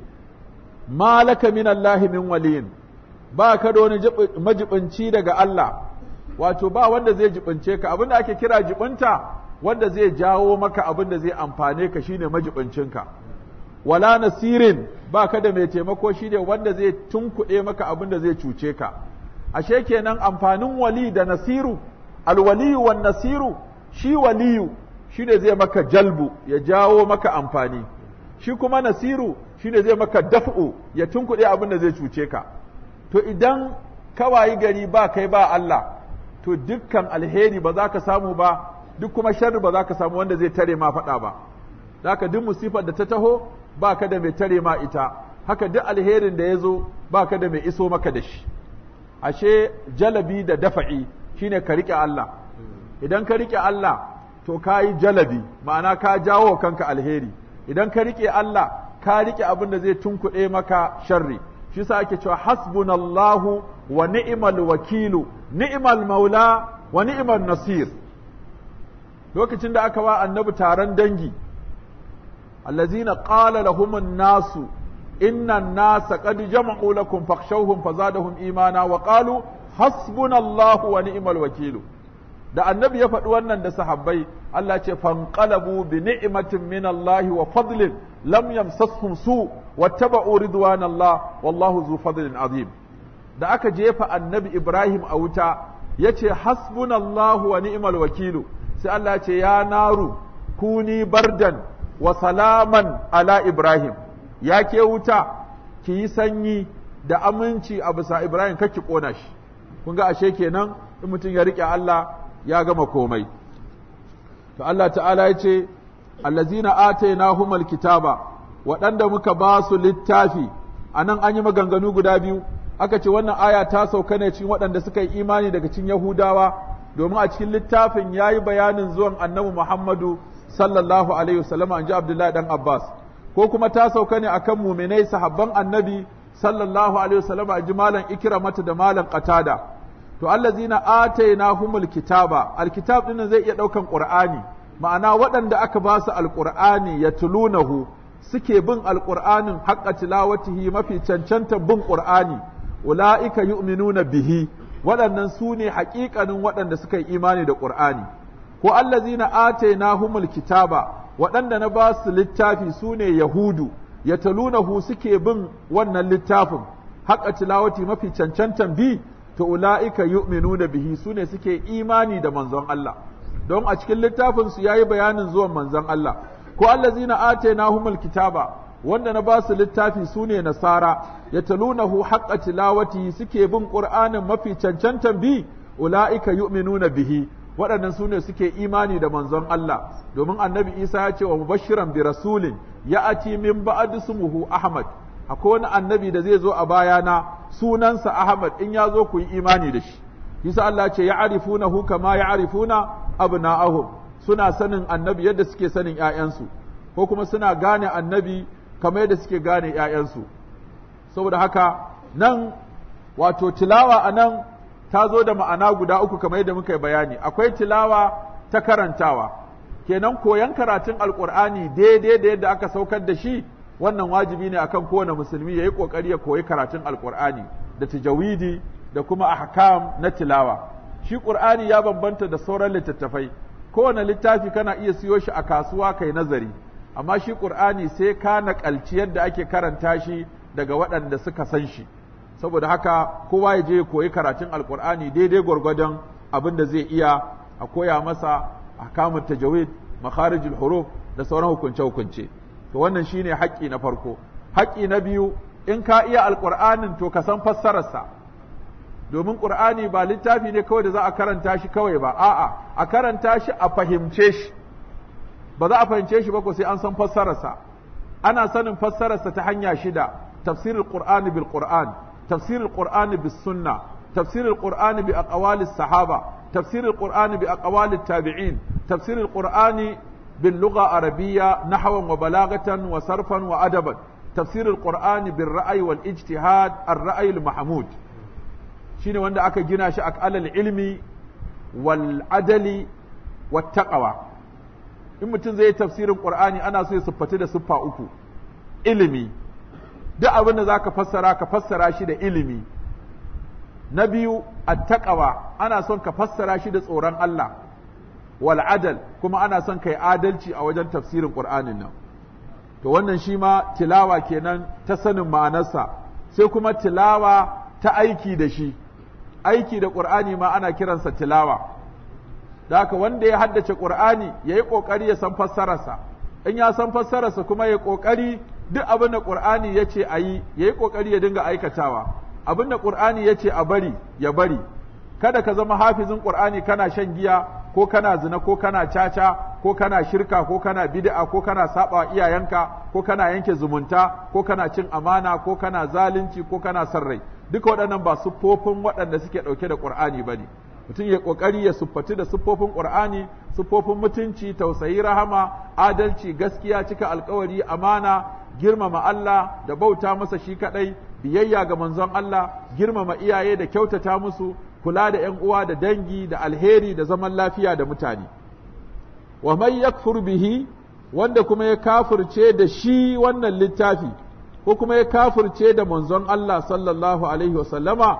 malaka min Allah min waliyin ba ka da wani majibinci daga Allah wato ba wanda zai jibince ka abin da ake kira jibinta wanda zai jawo maka abin da zai amfane ka shine majibincinka wala nasirin ba ka da mai taimako shine wanda zai tunkuɗe maka abin da zai cuce ka ashe kenan amfanin wali da nasiru alwaliyu wan nasiru shi waliyu shine zai maka jalbu ya jawo maka amfani shi kuma nasiru shine zai maka daf'u ya tunkuɗe abin da zai cuce ka to idan kawayi gari ba kai ba Allah to dukkan alheri ba za ka samu ba duk kuma sharri ba za ka samu wanda zai tare ma faɗa ba haka duk musifar da ta taho ba ka da mai tare ma ita haka duk alherin da ya zo ba ka da mai iso maka da shi ashe jalabi da dafa'i shine ka riƙe Allah idan ka riƙe Allah to ka yi jalabi ma'ana ka jawo kanka alheri idan ka riƙe Allah ka riƙe abin da zai tunkuɗe maka sharri shi sa ake cewa hasbunallahu wa ni'mal wakilu ni'mal maula wa ni'mal nasir lokacin da aka wa annabi taron dangi allazina qala lahumun nasu inna an-nasa qad jama'u lakum fakhshawhum fazadahum imana wa qalu hasbunallahu wa ni'mal wakilu da annabi ya faɗi wannan da sahabbai Allah ce fanqalabu bi ni'matin min Allah wa fadlin lam yamsashum su wattaba'u ridwanallah wallahu zu fadlin azim da aka jefa annabi Ibrahim a wuta yace hasbunallahu wa ni'mal wakilu sai Allah ce ya naru kuni bardan wa salaman ala Ibrahim ya ke wuta ki yi sanyi da aminci a bisa Ibrahim kake kona shi kun ga ashe kenan in mutum ya rike Allah ya gama komai to Allah ta'ala ya ce allazina atainahumul kitaba waɗanda muka ba su littafi anan an yi maganganu guda biyu aka ce wannan aya ta sauka ne cikin waɗanda suka yi imani daga cikin Yahudawa domin a cikin littafin yayi bayanin zuwan Annabi Muhammadu sallallahu alaihi wasallam an ji Abdullahi dan Abbas ko kuma ta sauka ne akan muminai sahabban Annabi sallallahu alaihi wasallam a ji malam Ikramata da malam Qatada to allazina atainahumul kitaba alkitab din zai iya daukan qur'ani ma'ana waɗanda aka ba su alqur'ani yatlunahu suke bin alqur'anin haqqa tilawatihi mafi cancanta bin qur'ani ulaika yu'minuna bihi waɗannan su ne haƙiƙanin waɗanda suka yi imani da qur'ani ko allazina atainahumul kitaba waɗanda na ba su littafi su ne yahudu yatalunahu suke bin wannan littafin haqqa tilawati mafi cancantan bi to ula'ika yu'minuna bihi su ne suke imani da manzon Allah don a cikin littafin su yayi bayanin zuwan manzon Allah ko allazina atainahumul kitaba wanda na ba su littafi su ne nasara yatalunahu haqqa tilawati suke bin qur'anin mafi cancantan bi ula'ika yu'minuna bihi waɗannan su ne suke imani da manzon Allah domin annabi Isa ya ce wa mubashiran bi rasulin ya'ati min ba'd ismuhu Ahmad akwai wani annabi da zai zo a bayana sunansa Ahmad in ya zo ku yi imani da shi Yasa Allah ce ya arifunahu kama ya arifuna abna'ahum suna sanin annabi yadda suke sanin ƴaƴansu ko kuma suna gane annabi kamar yadda suke gane ƴaƴansu saboda haka nan wato tilawa a nan ta zo da ma'ana guda uku kamar yadda muka yi bayani akwai tilawa ta karantawa kenan koyan karatun alkur'ani daidai da yadda aka saukar da shi wannan wajibi ne akan kowane musulmi ya yi ƙoƙari ya koyi karatun alƙur'ani da tajawidi da kuma ahkam na tilawa shi ƙur'ani ya bambanta da sauran littattafai kowane littafi kana iya siyo shi a kasuwa kai nazari amma shi ƙur'ani sai ka naƙalci yadda ake karanta shi daga waɗanda suka san shi saboda haka kowa ya je ya koyi karatun alƙur'ani daidai gwargwadon abin da zai iya a koya masa ahkamut tajawid makharijul huruf da sauran hukunce-hukunce to wannan shine haƙƙi na farko haƙƙi na biyu in ka iya alƙur'anin to ka san fassararsa domin ƙur'ani ba littafi ne kawai da za a karanta shi kawai ba a'a a karanta shi a fahimce shi ba za a fahimce shi ba ko sai an san fassararsa ana sanin fassararsa ta hanya shida tafsirul qur'ani bil qur'an tafsirul qur'ani bis sunna tafsirul qur'ani bi aqwalis sahaba tafsirul qur'ani bi aqwalit tabi'in tafsirul qur'ani باللغة عربية نحوا وبلاغة وصرفا وأدبا تفسير القرآن بالرأي والاجتهاد الرأي المحمود شين واندا أكا جنا شأك على العلم والعدل والتقوى in mutum zai yi tafsirin Qur'ani ana so ya siffati da siffa uku ilimi duk abin da zaka fassara ka fassara shi da ilimi na biyu attaqwa ana son ka fassara shi da tsoron Allah wal adal kuma ana son kai adalci a wajen tafsirin Qur'anin nan to wannan shi ma tilawa kenan ta sanin ma'anarsa sai kuma tilawa ta aiki da shi aiki da Qur'ani ma ana kiransa tilawa da haka wanda ya haddace Qur'ani yayi kokari ya san fassararsa in ya san fassararsa kuma ya kokari duk abin da Qur'ani yace ayi yayi kokari ya dinga aikatawa abin da Qur'ani yace a bari ya bari kada ka zama hafizin Qur'ani kana shan giya ko kana zina ko kana caca ko kana shirka ko kana bid'a ko kana saba iyayenka ko kana yanke zumunta ko kana cin amana ko kana zalunci ko kana son rai duka waɗannan ba siffofin waɗanda suke ɗauke da Qur'ani bane mutum ya kokari ya siffati da siffofin Qur'ani siffofin mutunci tausayi rahama adalci gaskiya cika alkawari amana girmama Allah da bauta masa shi kadai biyayya ga manzon Allah girmama iyaye da kyautata musu kula da ‘yan uwa da dangi da alheri da zaman lafiya da mutane. Wa mai yakfur bihi wanda kuma ya kafirce da shi wannan littafi, ko kuma ya kafirce da manzon Allah sallallahu Alaihi wasallama,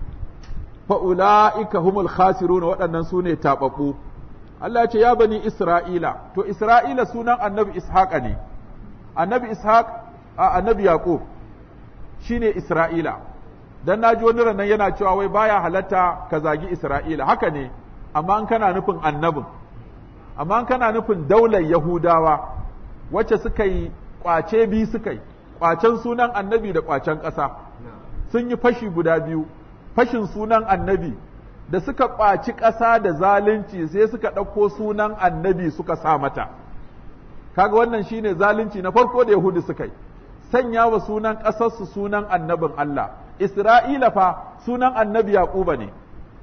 fa'ula'ika humul khasiru na waɗannan su ne taɓaɓɓu. Allah ce ya bani Isra'ila, to Isra'ila sunan annabi Ishaƙa ne, annabi Ishaq a annabi Yaƙub shi ne Isra'ila. dan naji wani ranan yana cewa wai baya halatta ka zagi Isra'ila haka ne amma an kana nufin annabin amma an kana nufin daular Yahudawa wacce suka yi kwace bi suka yi kwacen sunan annabi da kwacen ƙasa sun yi fashi guda biyu fashin sunan annabi da suka kwaci ƙasa da zalunci sai suka ɗauko sunan annabi suka sa mata kaga wannan shine zalunci na farko da Yahudu suka yi sanya wa sunan ƙasarsu sunan annabin Allah Isra'ila fa sunan annabi Yaquba ne,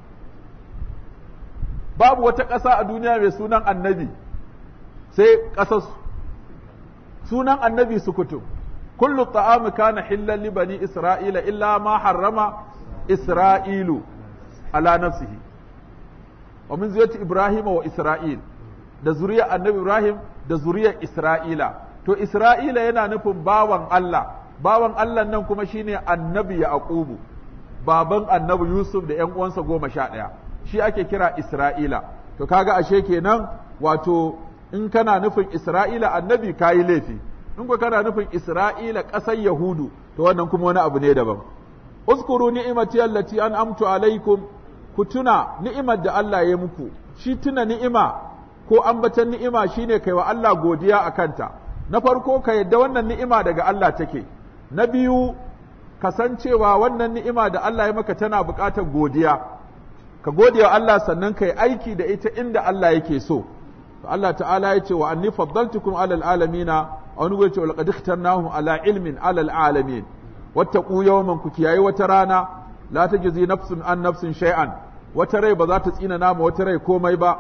babu wata ƙasa a duniya mai sunan annabi sai ƙasarsu, sunan annabi sukutu, kullu ta'amu kana hillan li bani Isra'ila illa ma harrama Isra'ilu ala nafsihi. Wa min zuriyati Ibrahim wa Isra'il, da zuriyar annabi Ibrahim da zuriyar Isra'ila, to Isra'ila yana nufin bawan Allah bawan Allah nan kuma shine annabi Yaqubu baban annabi Yusuf da ‘yan uwansa goma sha ɗaya shi ake kira Isra'ila to kaga ashe kenan wato in kana nufin Isra'ila annabi kayi laifi in ko kana nufin Isra'ila ƙasar Yahudu to wannan kuma wani abu ne daban uskuru ni'imati allati an'amtu alaikum ku tuna ni'imar da Allah ya muku shi tuna ni'ima ko ambatan ni'ima shine kai wa Allah godiya a kanta na farko ka yadda wannan ni'ima daga Allah take na biyu kasancewa wannan ni'ima da Allah ya maka tana buƙatar godiya ka gode wa Allah sannan kai aiki da ita inda Allah yake so to Allah ta'ala ya ce wa anni faddaltukum alal alamina a wani gwace wa laqad ikhtarnahum ala ilmin alal alamin wattaqu yawman ku kiyaye wata rana la tajzi nafsun an nafsin shay'an wata rai ba za ta tsina nama wata rai komai ba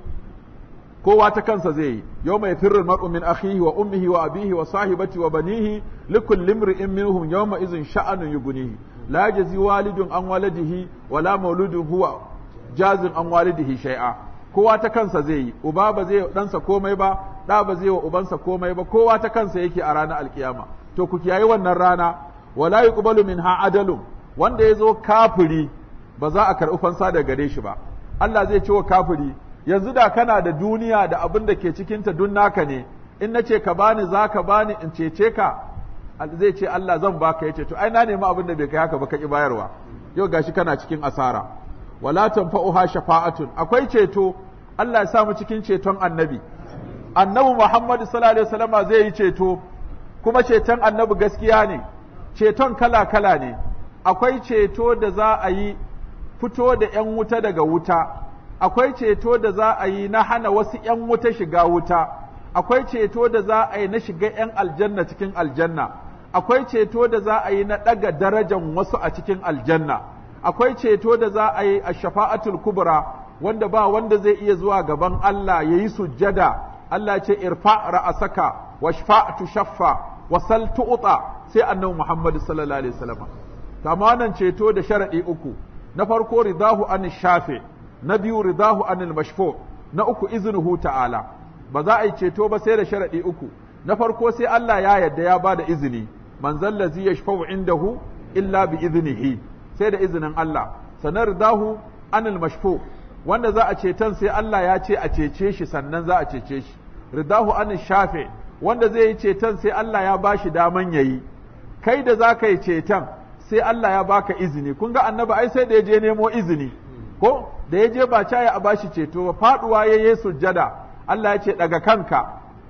kowa ta kansa zai yi yau mai firrin mar'u min akhihi wa ummihi wa abihi wa sahibati wa banihi likul limri'in minhum yawma izin sha'anun yughnihi la yajzi walidun an waladihi wa la mauludun huwa jazin an walidihi shay'a kowa ta kansa zai yi uba ba zai ɗansa komai ba ɗa ba zai wa ubansa komai ba kowa ta kansa yake a ranar alkiyama to ku kiyaye wannan rana wala yuqbalu minha adalun wanda ya zo kafiri ba za a karɓi fansa daga gare shi ba Allah zai ce wa kafiri yanzu da kana da duniya da abin da ke cikinta dun naka ne in na ce ka bani za ka bani in cece ka zai ce Allah zan baka ya ce to ai na nemi abin da bai kai haka ba ka ki bayarwa yau gashi kana cikin asara wala tanfa'uha shafa'atun akwai ceto Allah ya sa mu cikin ceton annabi annabi Muhammad sallallahu alaihi wasallama zai yi ceto kuma ceton annabi gaskiya ne ceton kala kala ne akwai ceto da za a yi fito da ‘yan wuta daga wuta, akwai ceto da za a yi na hana wasu ‘yan wuta shiga wuta, akwai ceto da za a yi na shiga ‘yan aljanna cikin aljanna, akwai ceto da za a yi na ɗaga darajan wasu a cikin aljanna, akwai ceto da za a yi a shafa'atul kubra wanda ba wanda zai iya zuwa gaban Allah ya yi sujjada, Allah ce irfa ra'asaka wa shafa'atu shaffa wa sal tu'ta sai annabi Muhammad sallallahu alaihi wasallam. Tamanan ceto da sharaɗi uku. na farko ridahu an shafe na biyu ridahu an mashfu na uku iznuhu ta'ala ba za a yi ceto ba sai da sharadi uku na farko sai Allah ya yarda ya bada izini man zallazi yashfa'u indahu illa bi iznihi sai da izinin Allah sanar ridahu an mashfu wanda za a ceton sai Allah ya ce a cece shi sannan za a cece shi ridahu an shafe wanda zai yi ceton sai Allah ya bashi daman yayi kai da za ka yi ceton sai Allah ya baka izini kun ga annabi ai sai da ya je nemo izini ko da ya je ba caya a bashi ceto ba faduwa ya yi sujjada Allah ya ce daga kanka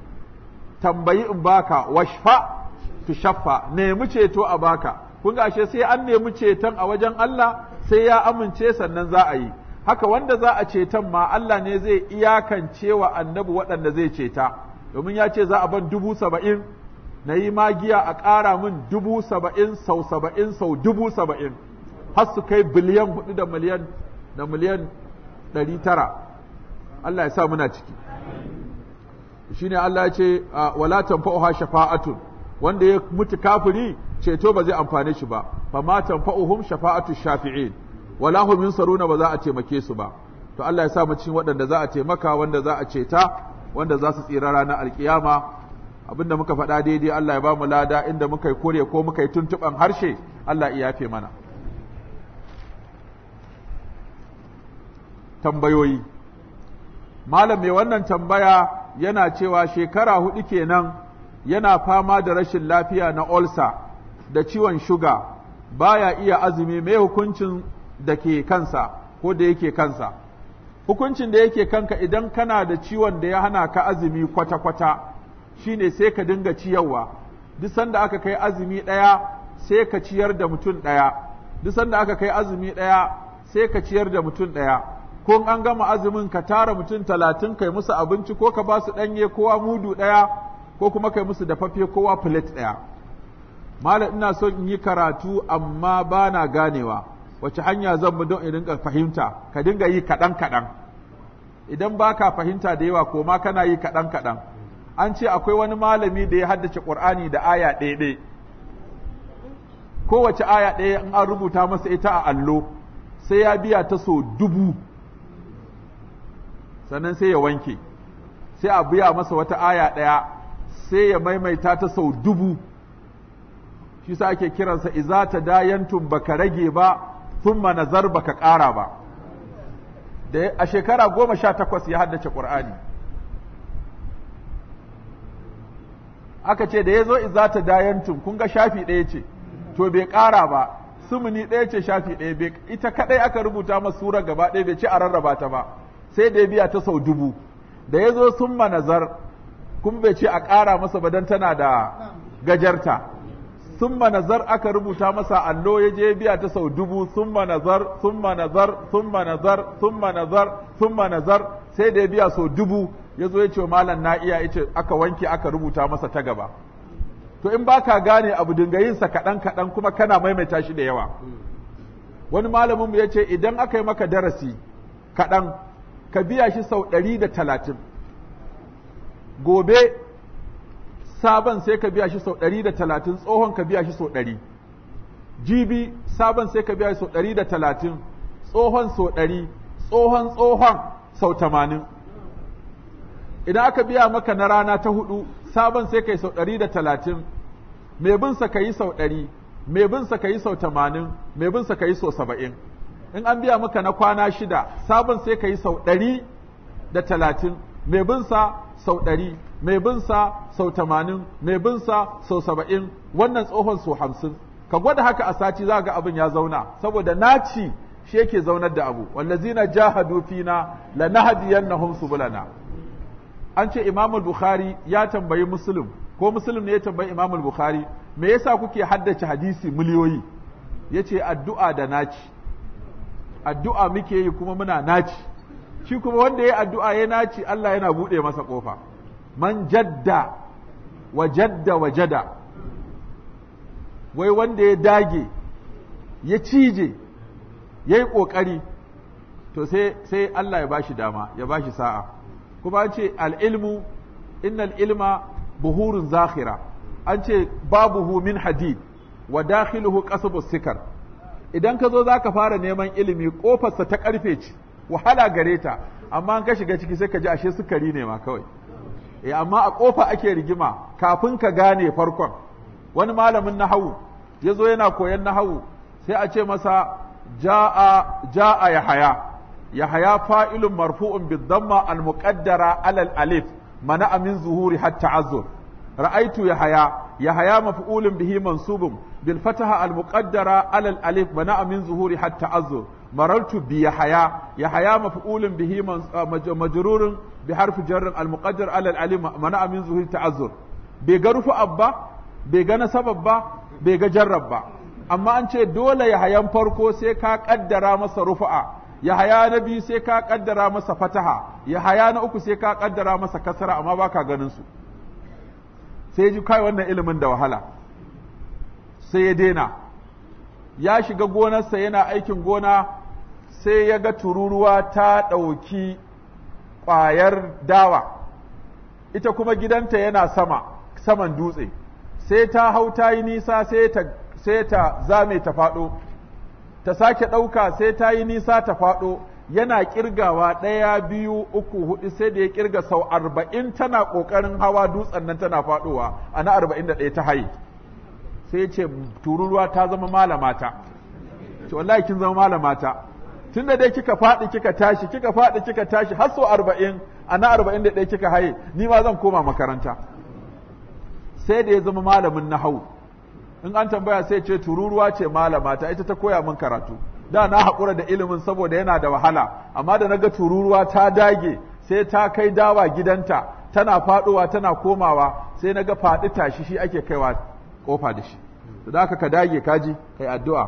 tambayi in baka washfa tu shaffa nemi ceto a baka kun ga ashe sai an nemi ceton a wajen Allah sai ya amince sannan za a yi haka wanda za a ceton ma Allah ne zai iyakance wa annabi waɗanda zai ceta domin ya ce za a ban dubu saba'in na yi magiya a ƙara min dubu saba'in sau saba'in sau dubu saba'in har su kai biliyan hudu da miliyan da miliyan ɗari tara Allah ya sa muna ciki shi ne Allah ya ce wala tanfa'uha shafa'atun wanda ya mutu kafiri ceto ba zai amfane shi ba fa ma tanfa'uhum shafa'atu shafi'in wala hum yunsaruna ba za a taimake su ba to Allah ya sa mu cikin waɗanda za a taimaka wanda za a ceta wanda za su tsira ranar alkiyama abinda muka faɗa daidai Allah ya ba mu lada inda muka yi kore ko muka yi tuntuɓan harshe Allah ya yafe mana tambayoyi malam mai wannan tambaya yana cewa shekara hudu kenan yana fama da rashin lafiya na olsa da ciwon shuga baya iya azumi mai hukuncin da ke kansa ko da yake kansa hukuncin da yake kanka idan kana da ciwon da ya hana ka azumi kwata-kwata shine sai ka dinga ciyarwa duk sanda aka kai azumi ɗaya sai ka ciyar da mutum ɗaya duk sanda aka kai azumi ɗaya sai ka ciyar da mutum ɗaya ko an gama azumin ka tara mutum talatin kai musu abinci ko ka ba su ɗanye kowa mudu ɗaya ko kuma kai musu dafaffe kowa plate ɗaya malam ina son in yi karatu amma ba na ganewa wace hanya zan mu don in dinga fahimta ka dinga yi kaɗan kaɗan idan ba ka fahimta da yawa ko ma kana yi kaɗan kaɗan an ce akwai wani malami da ya haddace ƙur'ani da aya ɗaya ɗaya kowace aya ɗaya in an rubuta masa ita a allo sai ya biya ta so dubu sannan sai ya wanke sai a biya masa wata aya ɗaya sai ya maimaita ta sau dubu shi sa ake kiransa iza ta dayantum baka rage ba thumma nazar baka ƙara ba da a shekara goma sha takwas ya haddace ƙur'ani aka ce da ya zo iza ta dayantum kun ga shafi ɗaya ce to bai ƙara ba sumuni ɗaya ce shafi ɗaya ita kaɗai aka rubuta masa sura gaba ɗaya bai ce a rarraba ta ba sai da ya biya ta sau dubu da ya zo sun nazar kun bai ce a ƙara masa ba don tana da gajarta sun nazar aka rubuta masa allo ya je biya ta sau dubu sun nazar sun nazar sun nazar sun nazar sun nazar sai da ya biya sau dubu ya zo ya ce malam na iya ya ce aka wanke aka rubuta masa ta gaba to in ba ka gane abu dinga yin sa kaɗan kaɗan kuma kana maimaita shi da yawa wani malamin mu ya ce idan aka yi maka darasi kaɗan ka biya shi sau ɗari da talatin gobe sabon sai ka biya shi sau ɗari da talatin tsohon ka biya shi sau ɗari jibi sabon sai ka biya shi sau ɗari da talatin tsohon sau ɗari tsohon tsohon sau tamanin idan aka biya maka na rana ta hudu sabon sai ka yi sau ɗari da talatin mai binsa ka yi sau ɗari mai binsa ka yi sau tamanin mai binsa ka yi sau saba'in in an biya maka na kwana shida sabon sai ka yi sau ɗari da talatin mai binsa sau ɗari mai binsa sau tamanin mai binsa sau saba'in wannan tsohon sau hamsin ka gwada haka a sati za ga abin ya zauna saboda naci shi yake zaunar da abu wallazina jahadu fina lanahdiyannahum subulana an ce Imam Bukhari ya tambayi Muslim ko Muslim ne ya tambayi Imam Bukhari me yasa kuke haddace hadisi miliyoyi yace addu'a da naci addu'a muke yi kuma muna naci shi kuma wanda ya addu'a ya naci Allah yana bude masa kofa man jadda wa jadda wa jada wai wanda ya dage ya cije ya yi ƙoƙari to sai sai Allah ya bashi dama ya bashi sa'a kuma an ce al'ilmu innal ilma buhurun zakhira an ce babuhu min hadid wa dakhiluhu qasbu sikar idan ka zo za ka fara neman ilimi ƙofarsa ta ƙarfe ce wahala gare ta amma an ka shiga ciki sai ka ji ashe sukari ne ma kawai eh amma a ƙofa ake rigima kafin ka gane farkon wani malamin nahawu ya zo yana koyan nahawu sai a ce masa ja'a ja'a yahaya yahaya fa'ilun marfu'un bid-damma al-muqaddara alal alif mana min zuhuri hatta azur ra'aitu yahaya yahaya maf'ulun bihi mansubun bil fataha al-muqaddara alal alif mana min zuhuri hatta azur marartu bi yahaya yahaya maf'ulun bihi majrurun bi harfi jarr al-muqaddar alal alif mana min zuhuri ta'azzur bai ga rufu abba bai ga nasabab ba bai ga jarrab ba amma an ce dole yahayan farko sai ka kaddara masa rufu'a yahaya na biyu sai ka kaddara masa fataha yahaya na uku sai ka kaddara masa kasara amma baka ganin su sai ji kai wannan ilimin da wahala sai ya daina ya shiga gonarsa yana aikin gona sai ya ga tururuwa ta ɗauki ƙwayar dawa ita kuma gidanta yana sama saman dutse sai ta hau ta yi nisa sai ta sai ta zame ta faɗo ta sake ɗauka sai ta yi nisa ta faɗo yana ƙirgawa ɗaya biyu uku hudu sai da ya ƙirga sau arba'in tana ƙoƙarin hawa dutsen nan tana faɗowa a na arba'in da ɗaya ta haye sai ce tururuwa ta zama malamata ce wallahi kin zama malamata tun da dai kika faɗi kika tashi kika faɗi kika tashi har sau arba'in a na arba'in da ɗaya kika haye ni ma zan koma makaranta sai da ya zama malamin nahau in an tambaya sai ce tururuwa ce malama ta ita ta koya min karatu da na haƙura da ilimin saboda yana da wahala amma da naga tururuwa ta dage sai ta kai dawa gidanta tana faɗowa tana komawa sai naga faɗi tashi shi ake kaiwa kofa da shi da haka ka dage kaji kai addu'a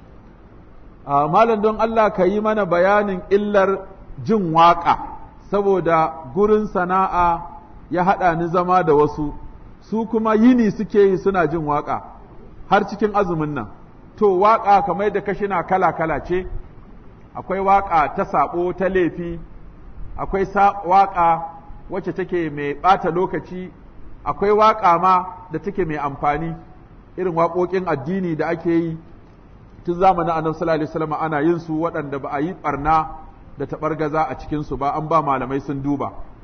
a malam don Allah ka yi mana bayanin illar jin waƙa saboda gurin sana'a ya haɗa ni zama da wasu su kuma yini suke yi suna jin waƙa har cikin azumin nan to waƙa kamar da kashina kala-kala ce akwai waƙa ta saɓo ta laifi akwai waƙa wacce take mai ɓata lokaci akwai waƙa ma da take mai amfani irin waƙoƙin addini da ake yi tun zamanin annabi sallallahu alaihi wasallam ana yin su waɗanda ba a yi ɓarna da taɓargaza a cikin su ba an ba malamai sun duba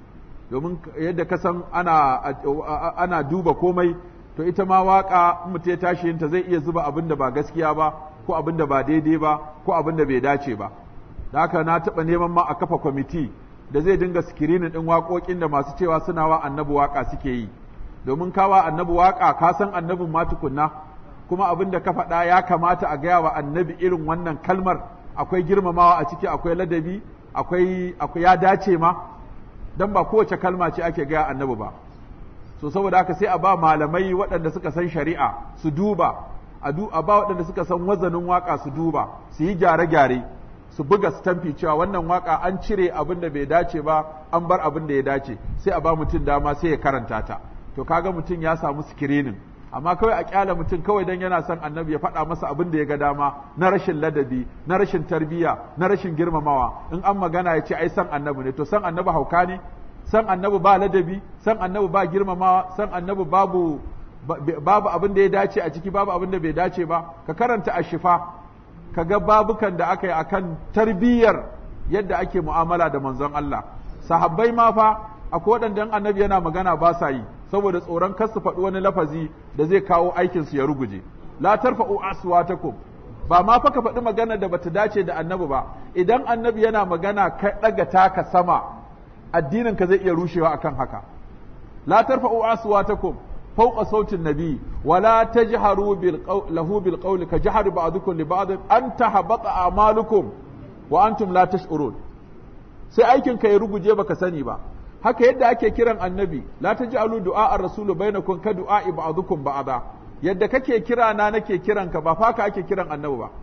domin yadda ka san ana ana duba komai to ita ma waka mutum ya tashi yinta zai iya zuba abin da ba gaskiya ba ko abin da ba daidai ba ko abin da bai dace ba da haka na taɓa neman ma a kafa kwamiti da zai dinga sikirinin ɗin waƙoƙin da masu cewa suna wa annabi waƙa suke yi domin kawa annabi waƙa ka san annabin ma tukunna kuma abin da ka faɗa ya kamata a gaya wa annabi irin wannan kalmar akwai girmamawa a ciki akwai ladabi akwai akwai ya dace ma dan ba kowace kalma ce ake gaya annabi ba so saboda haka sai a ba malamai waɗanda suka san shari'a su duba a ba waɗanda suka san wazanin waƙa su duba su yi gyare-gyare su buga stamfi cewa wannan waka an cire abin da bai dace ba an bar abin da ya dace sai a ba mutum dama sai ya karanta ta to kaga mutum ya samu sikirinin amma kawai a kyala mutum kawai dan yana son annabi ya faɗa masa abin da ya ga dama na rashin ladabi na rashin tarbiyya na rashin girmamawa in an magana ya ce ai san annabi ne to san annabi hauka ne san annabi ba ladabi san annabi ba girmamawa san annabi babu babu abin da ya dace a ciki babu abin da bai dace ba ka karanta ashifa ka ga babukan da aka yi akan tarbiyyar yadda ake mu'amala da manzon Allah sahabbai ma fa akwai waɗanda annabi yana magana ba sa yi saboda tsoron kar su faɗi wani lafazi da zai kawo aikin su ya ruguje la tarfa'u aswatakum ba ma fa ka faɗi magana da bata dace da annabi ba idan annabi yana magana ka ɗaga taka sama addinin ka zai iya rushewa akan haka la tarfa'u aswatakum فوق صوت النبي ولا تجهروا بالقول له بالقول كجهر بعضكم لبعض أن تحبط أعمالكم وأنتم لا تشعرون sai aikin ka ya ruguje baka sani ba haka yadda ake kiran annabi la taj'alu du'a ar-rasulu bainakum ka du'a ba'dukum ba'da yadda kake kira na nake kiran ka ba fa ka ake kiran annabi ba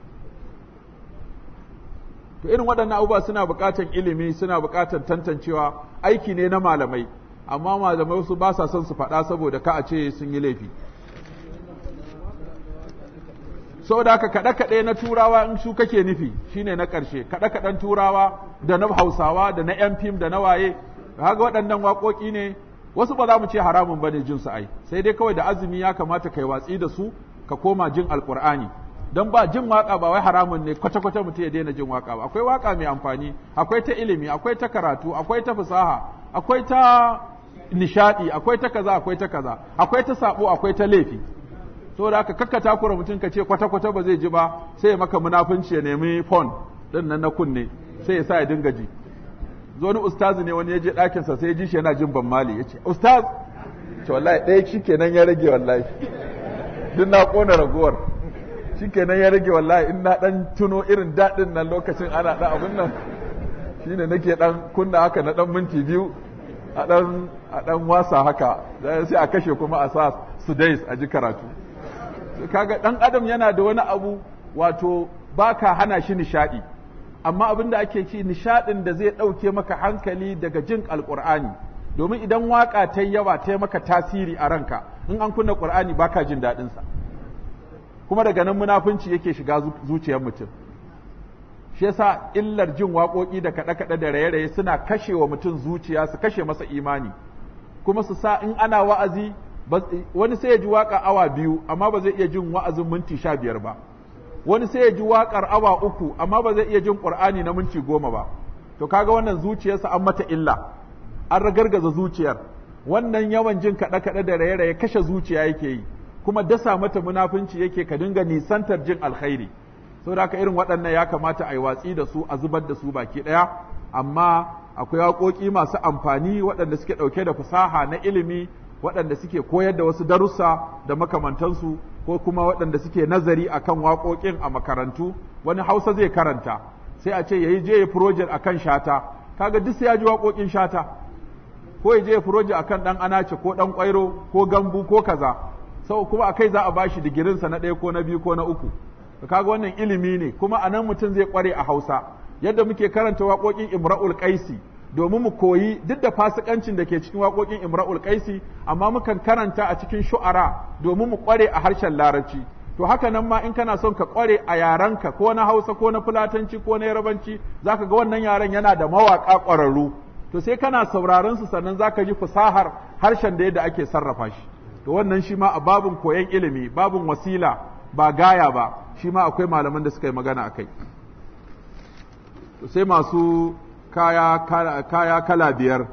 to irin waɗannan abubuwa suna buƙatar ilimi suna buƙatar tantancewa aiki ne na malamai amma malamai su ba sa son su faɗa saboda ka a ce sun yi laifi saboda haka kaɗe-kaɗe na turawa in su kake nufi shine na ƙarshe kaɗe-kaɗen turawa da na hausawa da na yan fim da na waye kaga waɗannan waƙoƙi ne wasu ba za mu ce haramun bane jin su ai sai dai kawai da azumi ya kamata kai watsi da su ka koma jin alƙur'ani don ba jin waka ba wai haramun ne kwata-kwata mutum ya daina jin waka ba akwai waka mai amfani akwai ta ilimi akwai ta karatu akwai ta fasaha akwai ta nishadi akwai ta kaza akwai ta kaza akwai ta sabo akwai ta laifi saboda haka kakka takura mutum ka ce kwata-kwata ba zai ji ba sai ya maka munafunci ya nemi phone din nan na kunne sai ya sa ya dinga ji zo wani ustazi ne wani ya je ɗakinsa sai ya ji shi yana jin ban mali ya ce ustaz ce wallahi ɗaya shi kenan ya rage wallahi duk na ƙona ragowar shi kenan ya rage wallahi in na ɗan tuno irin daɗin nan lokacin ana ɗan abin nan shi ne nake ɗan kunna haka na ɗan minti biyu a ɗan a ɗan wasa haka sai a kashe kuma a sa su dais a ji karatu kaga ɗan adam yana da wani abu wato ba ka hana shi nishaɗi amma abin da ake ci nishaɗin da zai ɗauke maka hankali daga jin alƙur'ani domin idan waƙa ta yawa ta maka tasiri a ranka in an kunna ƙur'ani ba ka jin daɗinsa kuma daga nan munafunci yake shiga zuciyar mutum shi yasa illar jin waƙoƙi da kaɗe-kaɗe da raye-raye suna kashe wa mutum zuciya su kashe masa imani kuma su sa in ana wa'azi wani sai ya ji waƙa awa biyu amma ba zai iya jin wa'azin minti sha biyar ba wani sai ya ji waƙar awa uku amma ba zai iya jin ƙur'ani na minti goma ba to kaga wannan zuciyarsa an mata illa an ragargaza zuciyar wannan yawan jin kaɗe-kaɗe da raye-raye kashe zuciya yake yi kuma dasa mata munafunci yake ka dinga nisantar jin alkhairi saboda haka irin waɗannan ya kamata a yi watsi da su a zubar da su baki ɗaya amma akwai waƙoƙi masu amfani waɗanda suke ɗauke da fasaha na ilimi waɗanda suke koyar da wasu darussa da makamantansu ko kuma waɗanda suke nazari akan waƙoƙin a makarantu wani hausa zai karanta sai a ce ya yi je ya project akan shata kaga duk sai ya ji waƙoƙin shata ko ya je ya project akan ɗan anace ko ɗan ƙwairo ko gambu ko kaza sau kuma a kai za a bashi digirinsa na ɗaya ko na biyu ko na uku kaga wannan ilimi ne kuma a nan mutum zai ƙware a hausa yadda muke karanta waƙoƙin imra'ul qaisi domin mu koyi duk da fasikancin da ke cikin waƙoƙin imra'ul qaisi amma mukan karanta a cikin shu'ara domin mu ƙware a harshen larabci to haka nan ma in kana son ka ƙware a yarenka ko na hausa ko na fulatanci ko na yarabanci zaka ga wannan yaren yana da mawaƙa ƙwararru to sai kana sauraron su sannan zaka ji fasahar harshen da yadda ake sarrafa shi to wannan shi ma a babin koyon ilimi babin wasila ba gaya ba shi ma akwai malaman da suka yi magana a kai sai masu kaya, kaya kala biyar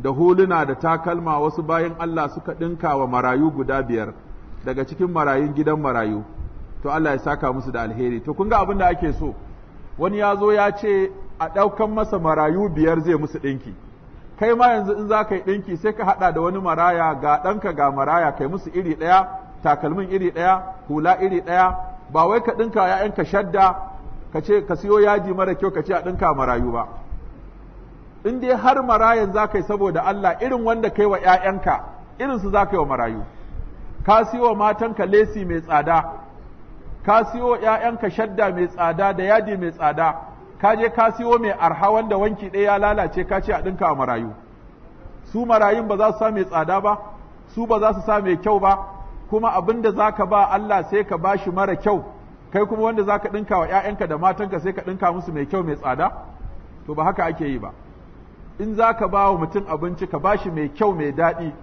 da huluna da takalma wasu bayan Allah suka ɗinka wa marayu guda biyar daga cikin marayun gidan marayu to Allah ya saka musu da alheri to kun ga abin da ake so wani ya zo ya ce a ɗaukan masa marayu biyar zai musu ɗinki kai ma yanzu in za ka yi ɗinki sai ka haɗa da wani maraya ga ɗanka ga maraya kai musu iri ɗaya takalmin iri ɗaya hula iri ɗaya ba wai ka ɗinka ‘ya'yanka shadda ka ce ka siyo yaji mara kyau ka ce a ɗinka marayu ba in dai har marayan za ka yi saboda Allah irin wanda kai wa ‘ya'yanka irin su za ka yi wa marayu ka siyo wa matanka lesi mai tsada ka siyo ‘ya'yanka shadda mai tsada da yadi mai tsada ka je ka siyo mai arha wanda wanki ɗaya ya lalace ka ce a ɗinka wa marayu su marayun ba za su sa mai tsada ba su ba za su sa mai kyau ba kuma abin da za ka ba Allah sai ka ba shi mara kyau kai kuma wanda za ka ɗinka wa ‘ya'yanka da matanka sai ka ɗinka musu mai kyau mai tsada to ba haka ake yi ba in za ka ba wa mutum abinci ka ba shi mai kyau mai daɗi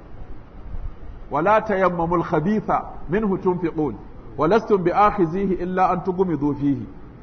wala tayammamul khabitha minhu tunfiqun walastum bi akhizihi illa an tughmidu fihi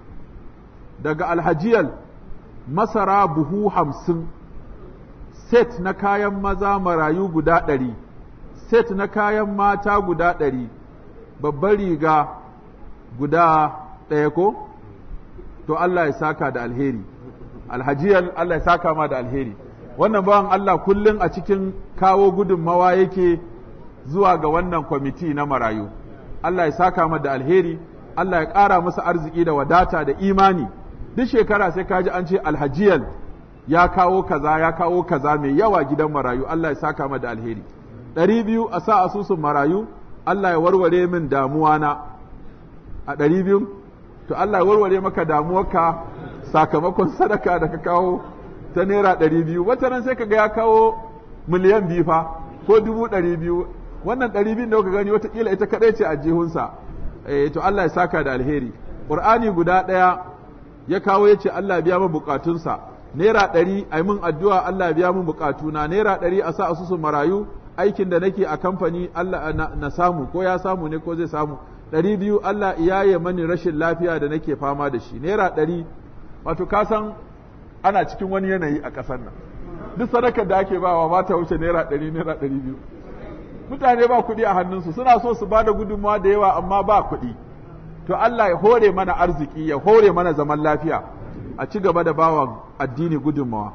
daga alhajiyal masara buhu hamsin set na kayan maza marayu guda ɗari set na kayan mata guda ɗari babbar riga guda ɗaya ko to Allah ya saka da alheri alhajiyal Allah ya saka ma da alheri wannan bawan Allah kullum a cikin kawo gudunmawa yake zuwa ga wannan kwamiti na marayu Allah ya saka ma da alheri Allah ya ƙara masa arziki da wadata da imani duk shekara sai kaji an ce alhajiyal ya kawo kaza ya kawo kaza mai yawa gidan marayu Allah ya saka ma da alheri ɗari biyu a sa asusun marayu Allah ya warware min damuwa na a ɗari biyu to Allah ya warware maka damuwarka sakamakon sadaka da ka kawo ta naira ɗari biyu wata nan sai kaga ya kawo miliyan biyu fa ko dubu ɗari biyu wannan ɗari biyu da kuka gani watakila ita kaɗai ce a jihunsa eh to Allah ya saka da alheri ƙur'ani guda ɗaya ya kawo ya ce Allah biya min buƙatunsa naira ɗari a min addu'a Allah biya min buƙatuna naira ɗari a sa asusun marayu aikin da nake a kamfani Allah na samu ko ya samu ne ko zai samu ɗari biyu Allah iyaye mani rashin lafiya da nake fama da shi naira ɗari wato ka san ana cikin wani yanayi a ƙasar nan duk sadakar da ake bawa ba ta wuce naira ɗari naira ɗari biyu mutane ba kuɗi a hannunsu suna so su ba da gudunmawa da yawa amma ba kuɗi to Allah ya hore mana arziki ya hore mana zaman lafiya a ci gaba da bawa addini gudunmawa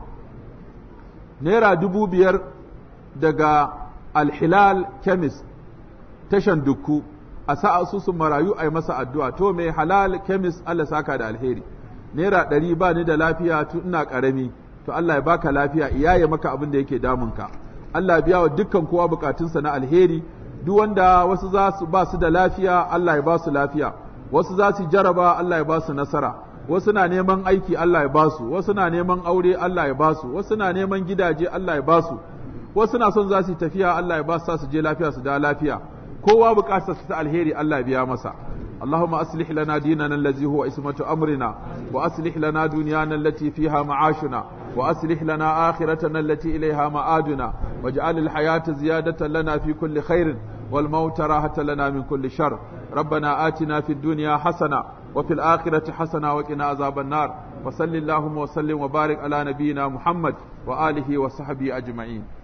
naira dubu biyar daga alhilal chemist tashan dukku a sa asusun marayu a yi masa addu'a to mai halal chemist Allah saka da alheri naira ɗari ba ni da lafiya tun ina ƙarami to Allah ya baka lafiya iyaye maka abin da yake damunka Allah biya wa dukkan kowa bukatunsa na alheri duk wanda wasu za su ba su da lafiya Allah ya ba su lafiya wasu za su jaraba Allah ya ba su nasara wasu na neman aiki Allah ya ba su wasu na neman aure Allah ya ba su wasu na neman gidaje Allah ya ba su wasu na son za su tafiya Allah ya ba su su je lafiya su da lafiya kowa bukatar su ta alheri Allah ya biya masa اللهم أصلح لنا ديننا الذي هو اسمة أمرنا وأصلح لنا دنيانا التي فيها معاشنا وأصلح لنا آخرتنا التي إليها مآدنا واجعل الحياة زيادة لنا في كل خير والموت راحة لنا من كل شر ربنا آتنا في الدنيا حسنة وفي الآخرة حسنة وقنا عذاب النار وصل اللهم وسلم وبارك على نبينا محمد وآله وصحبه أجمعين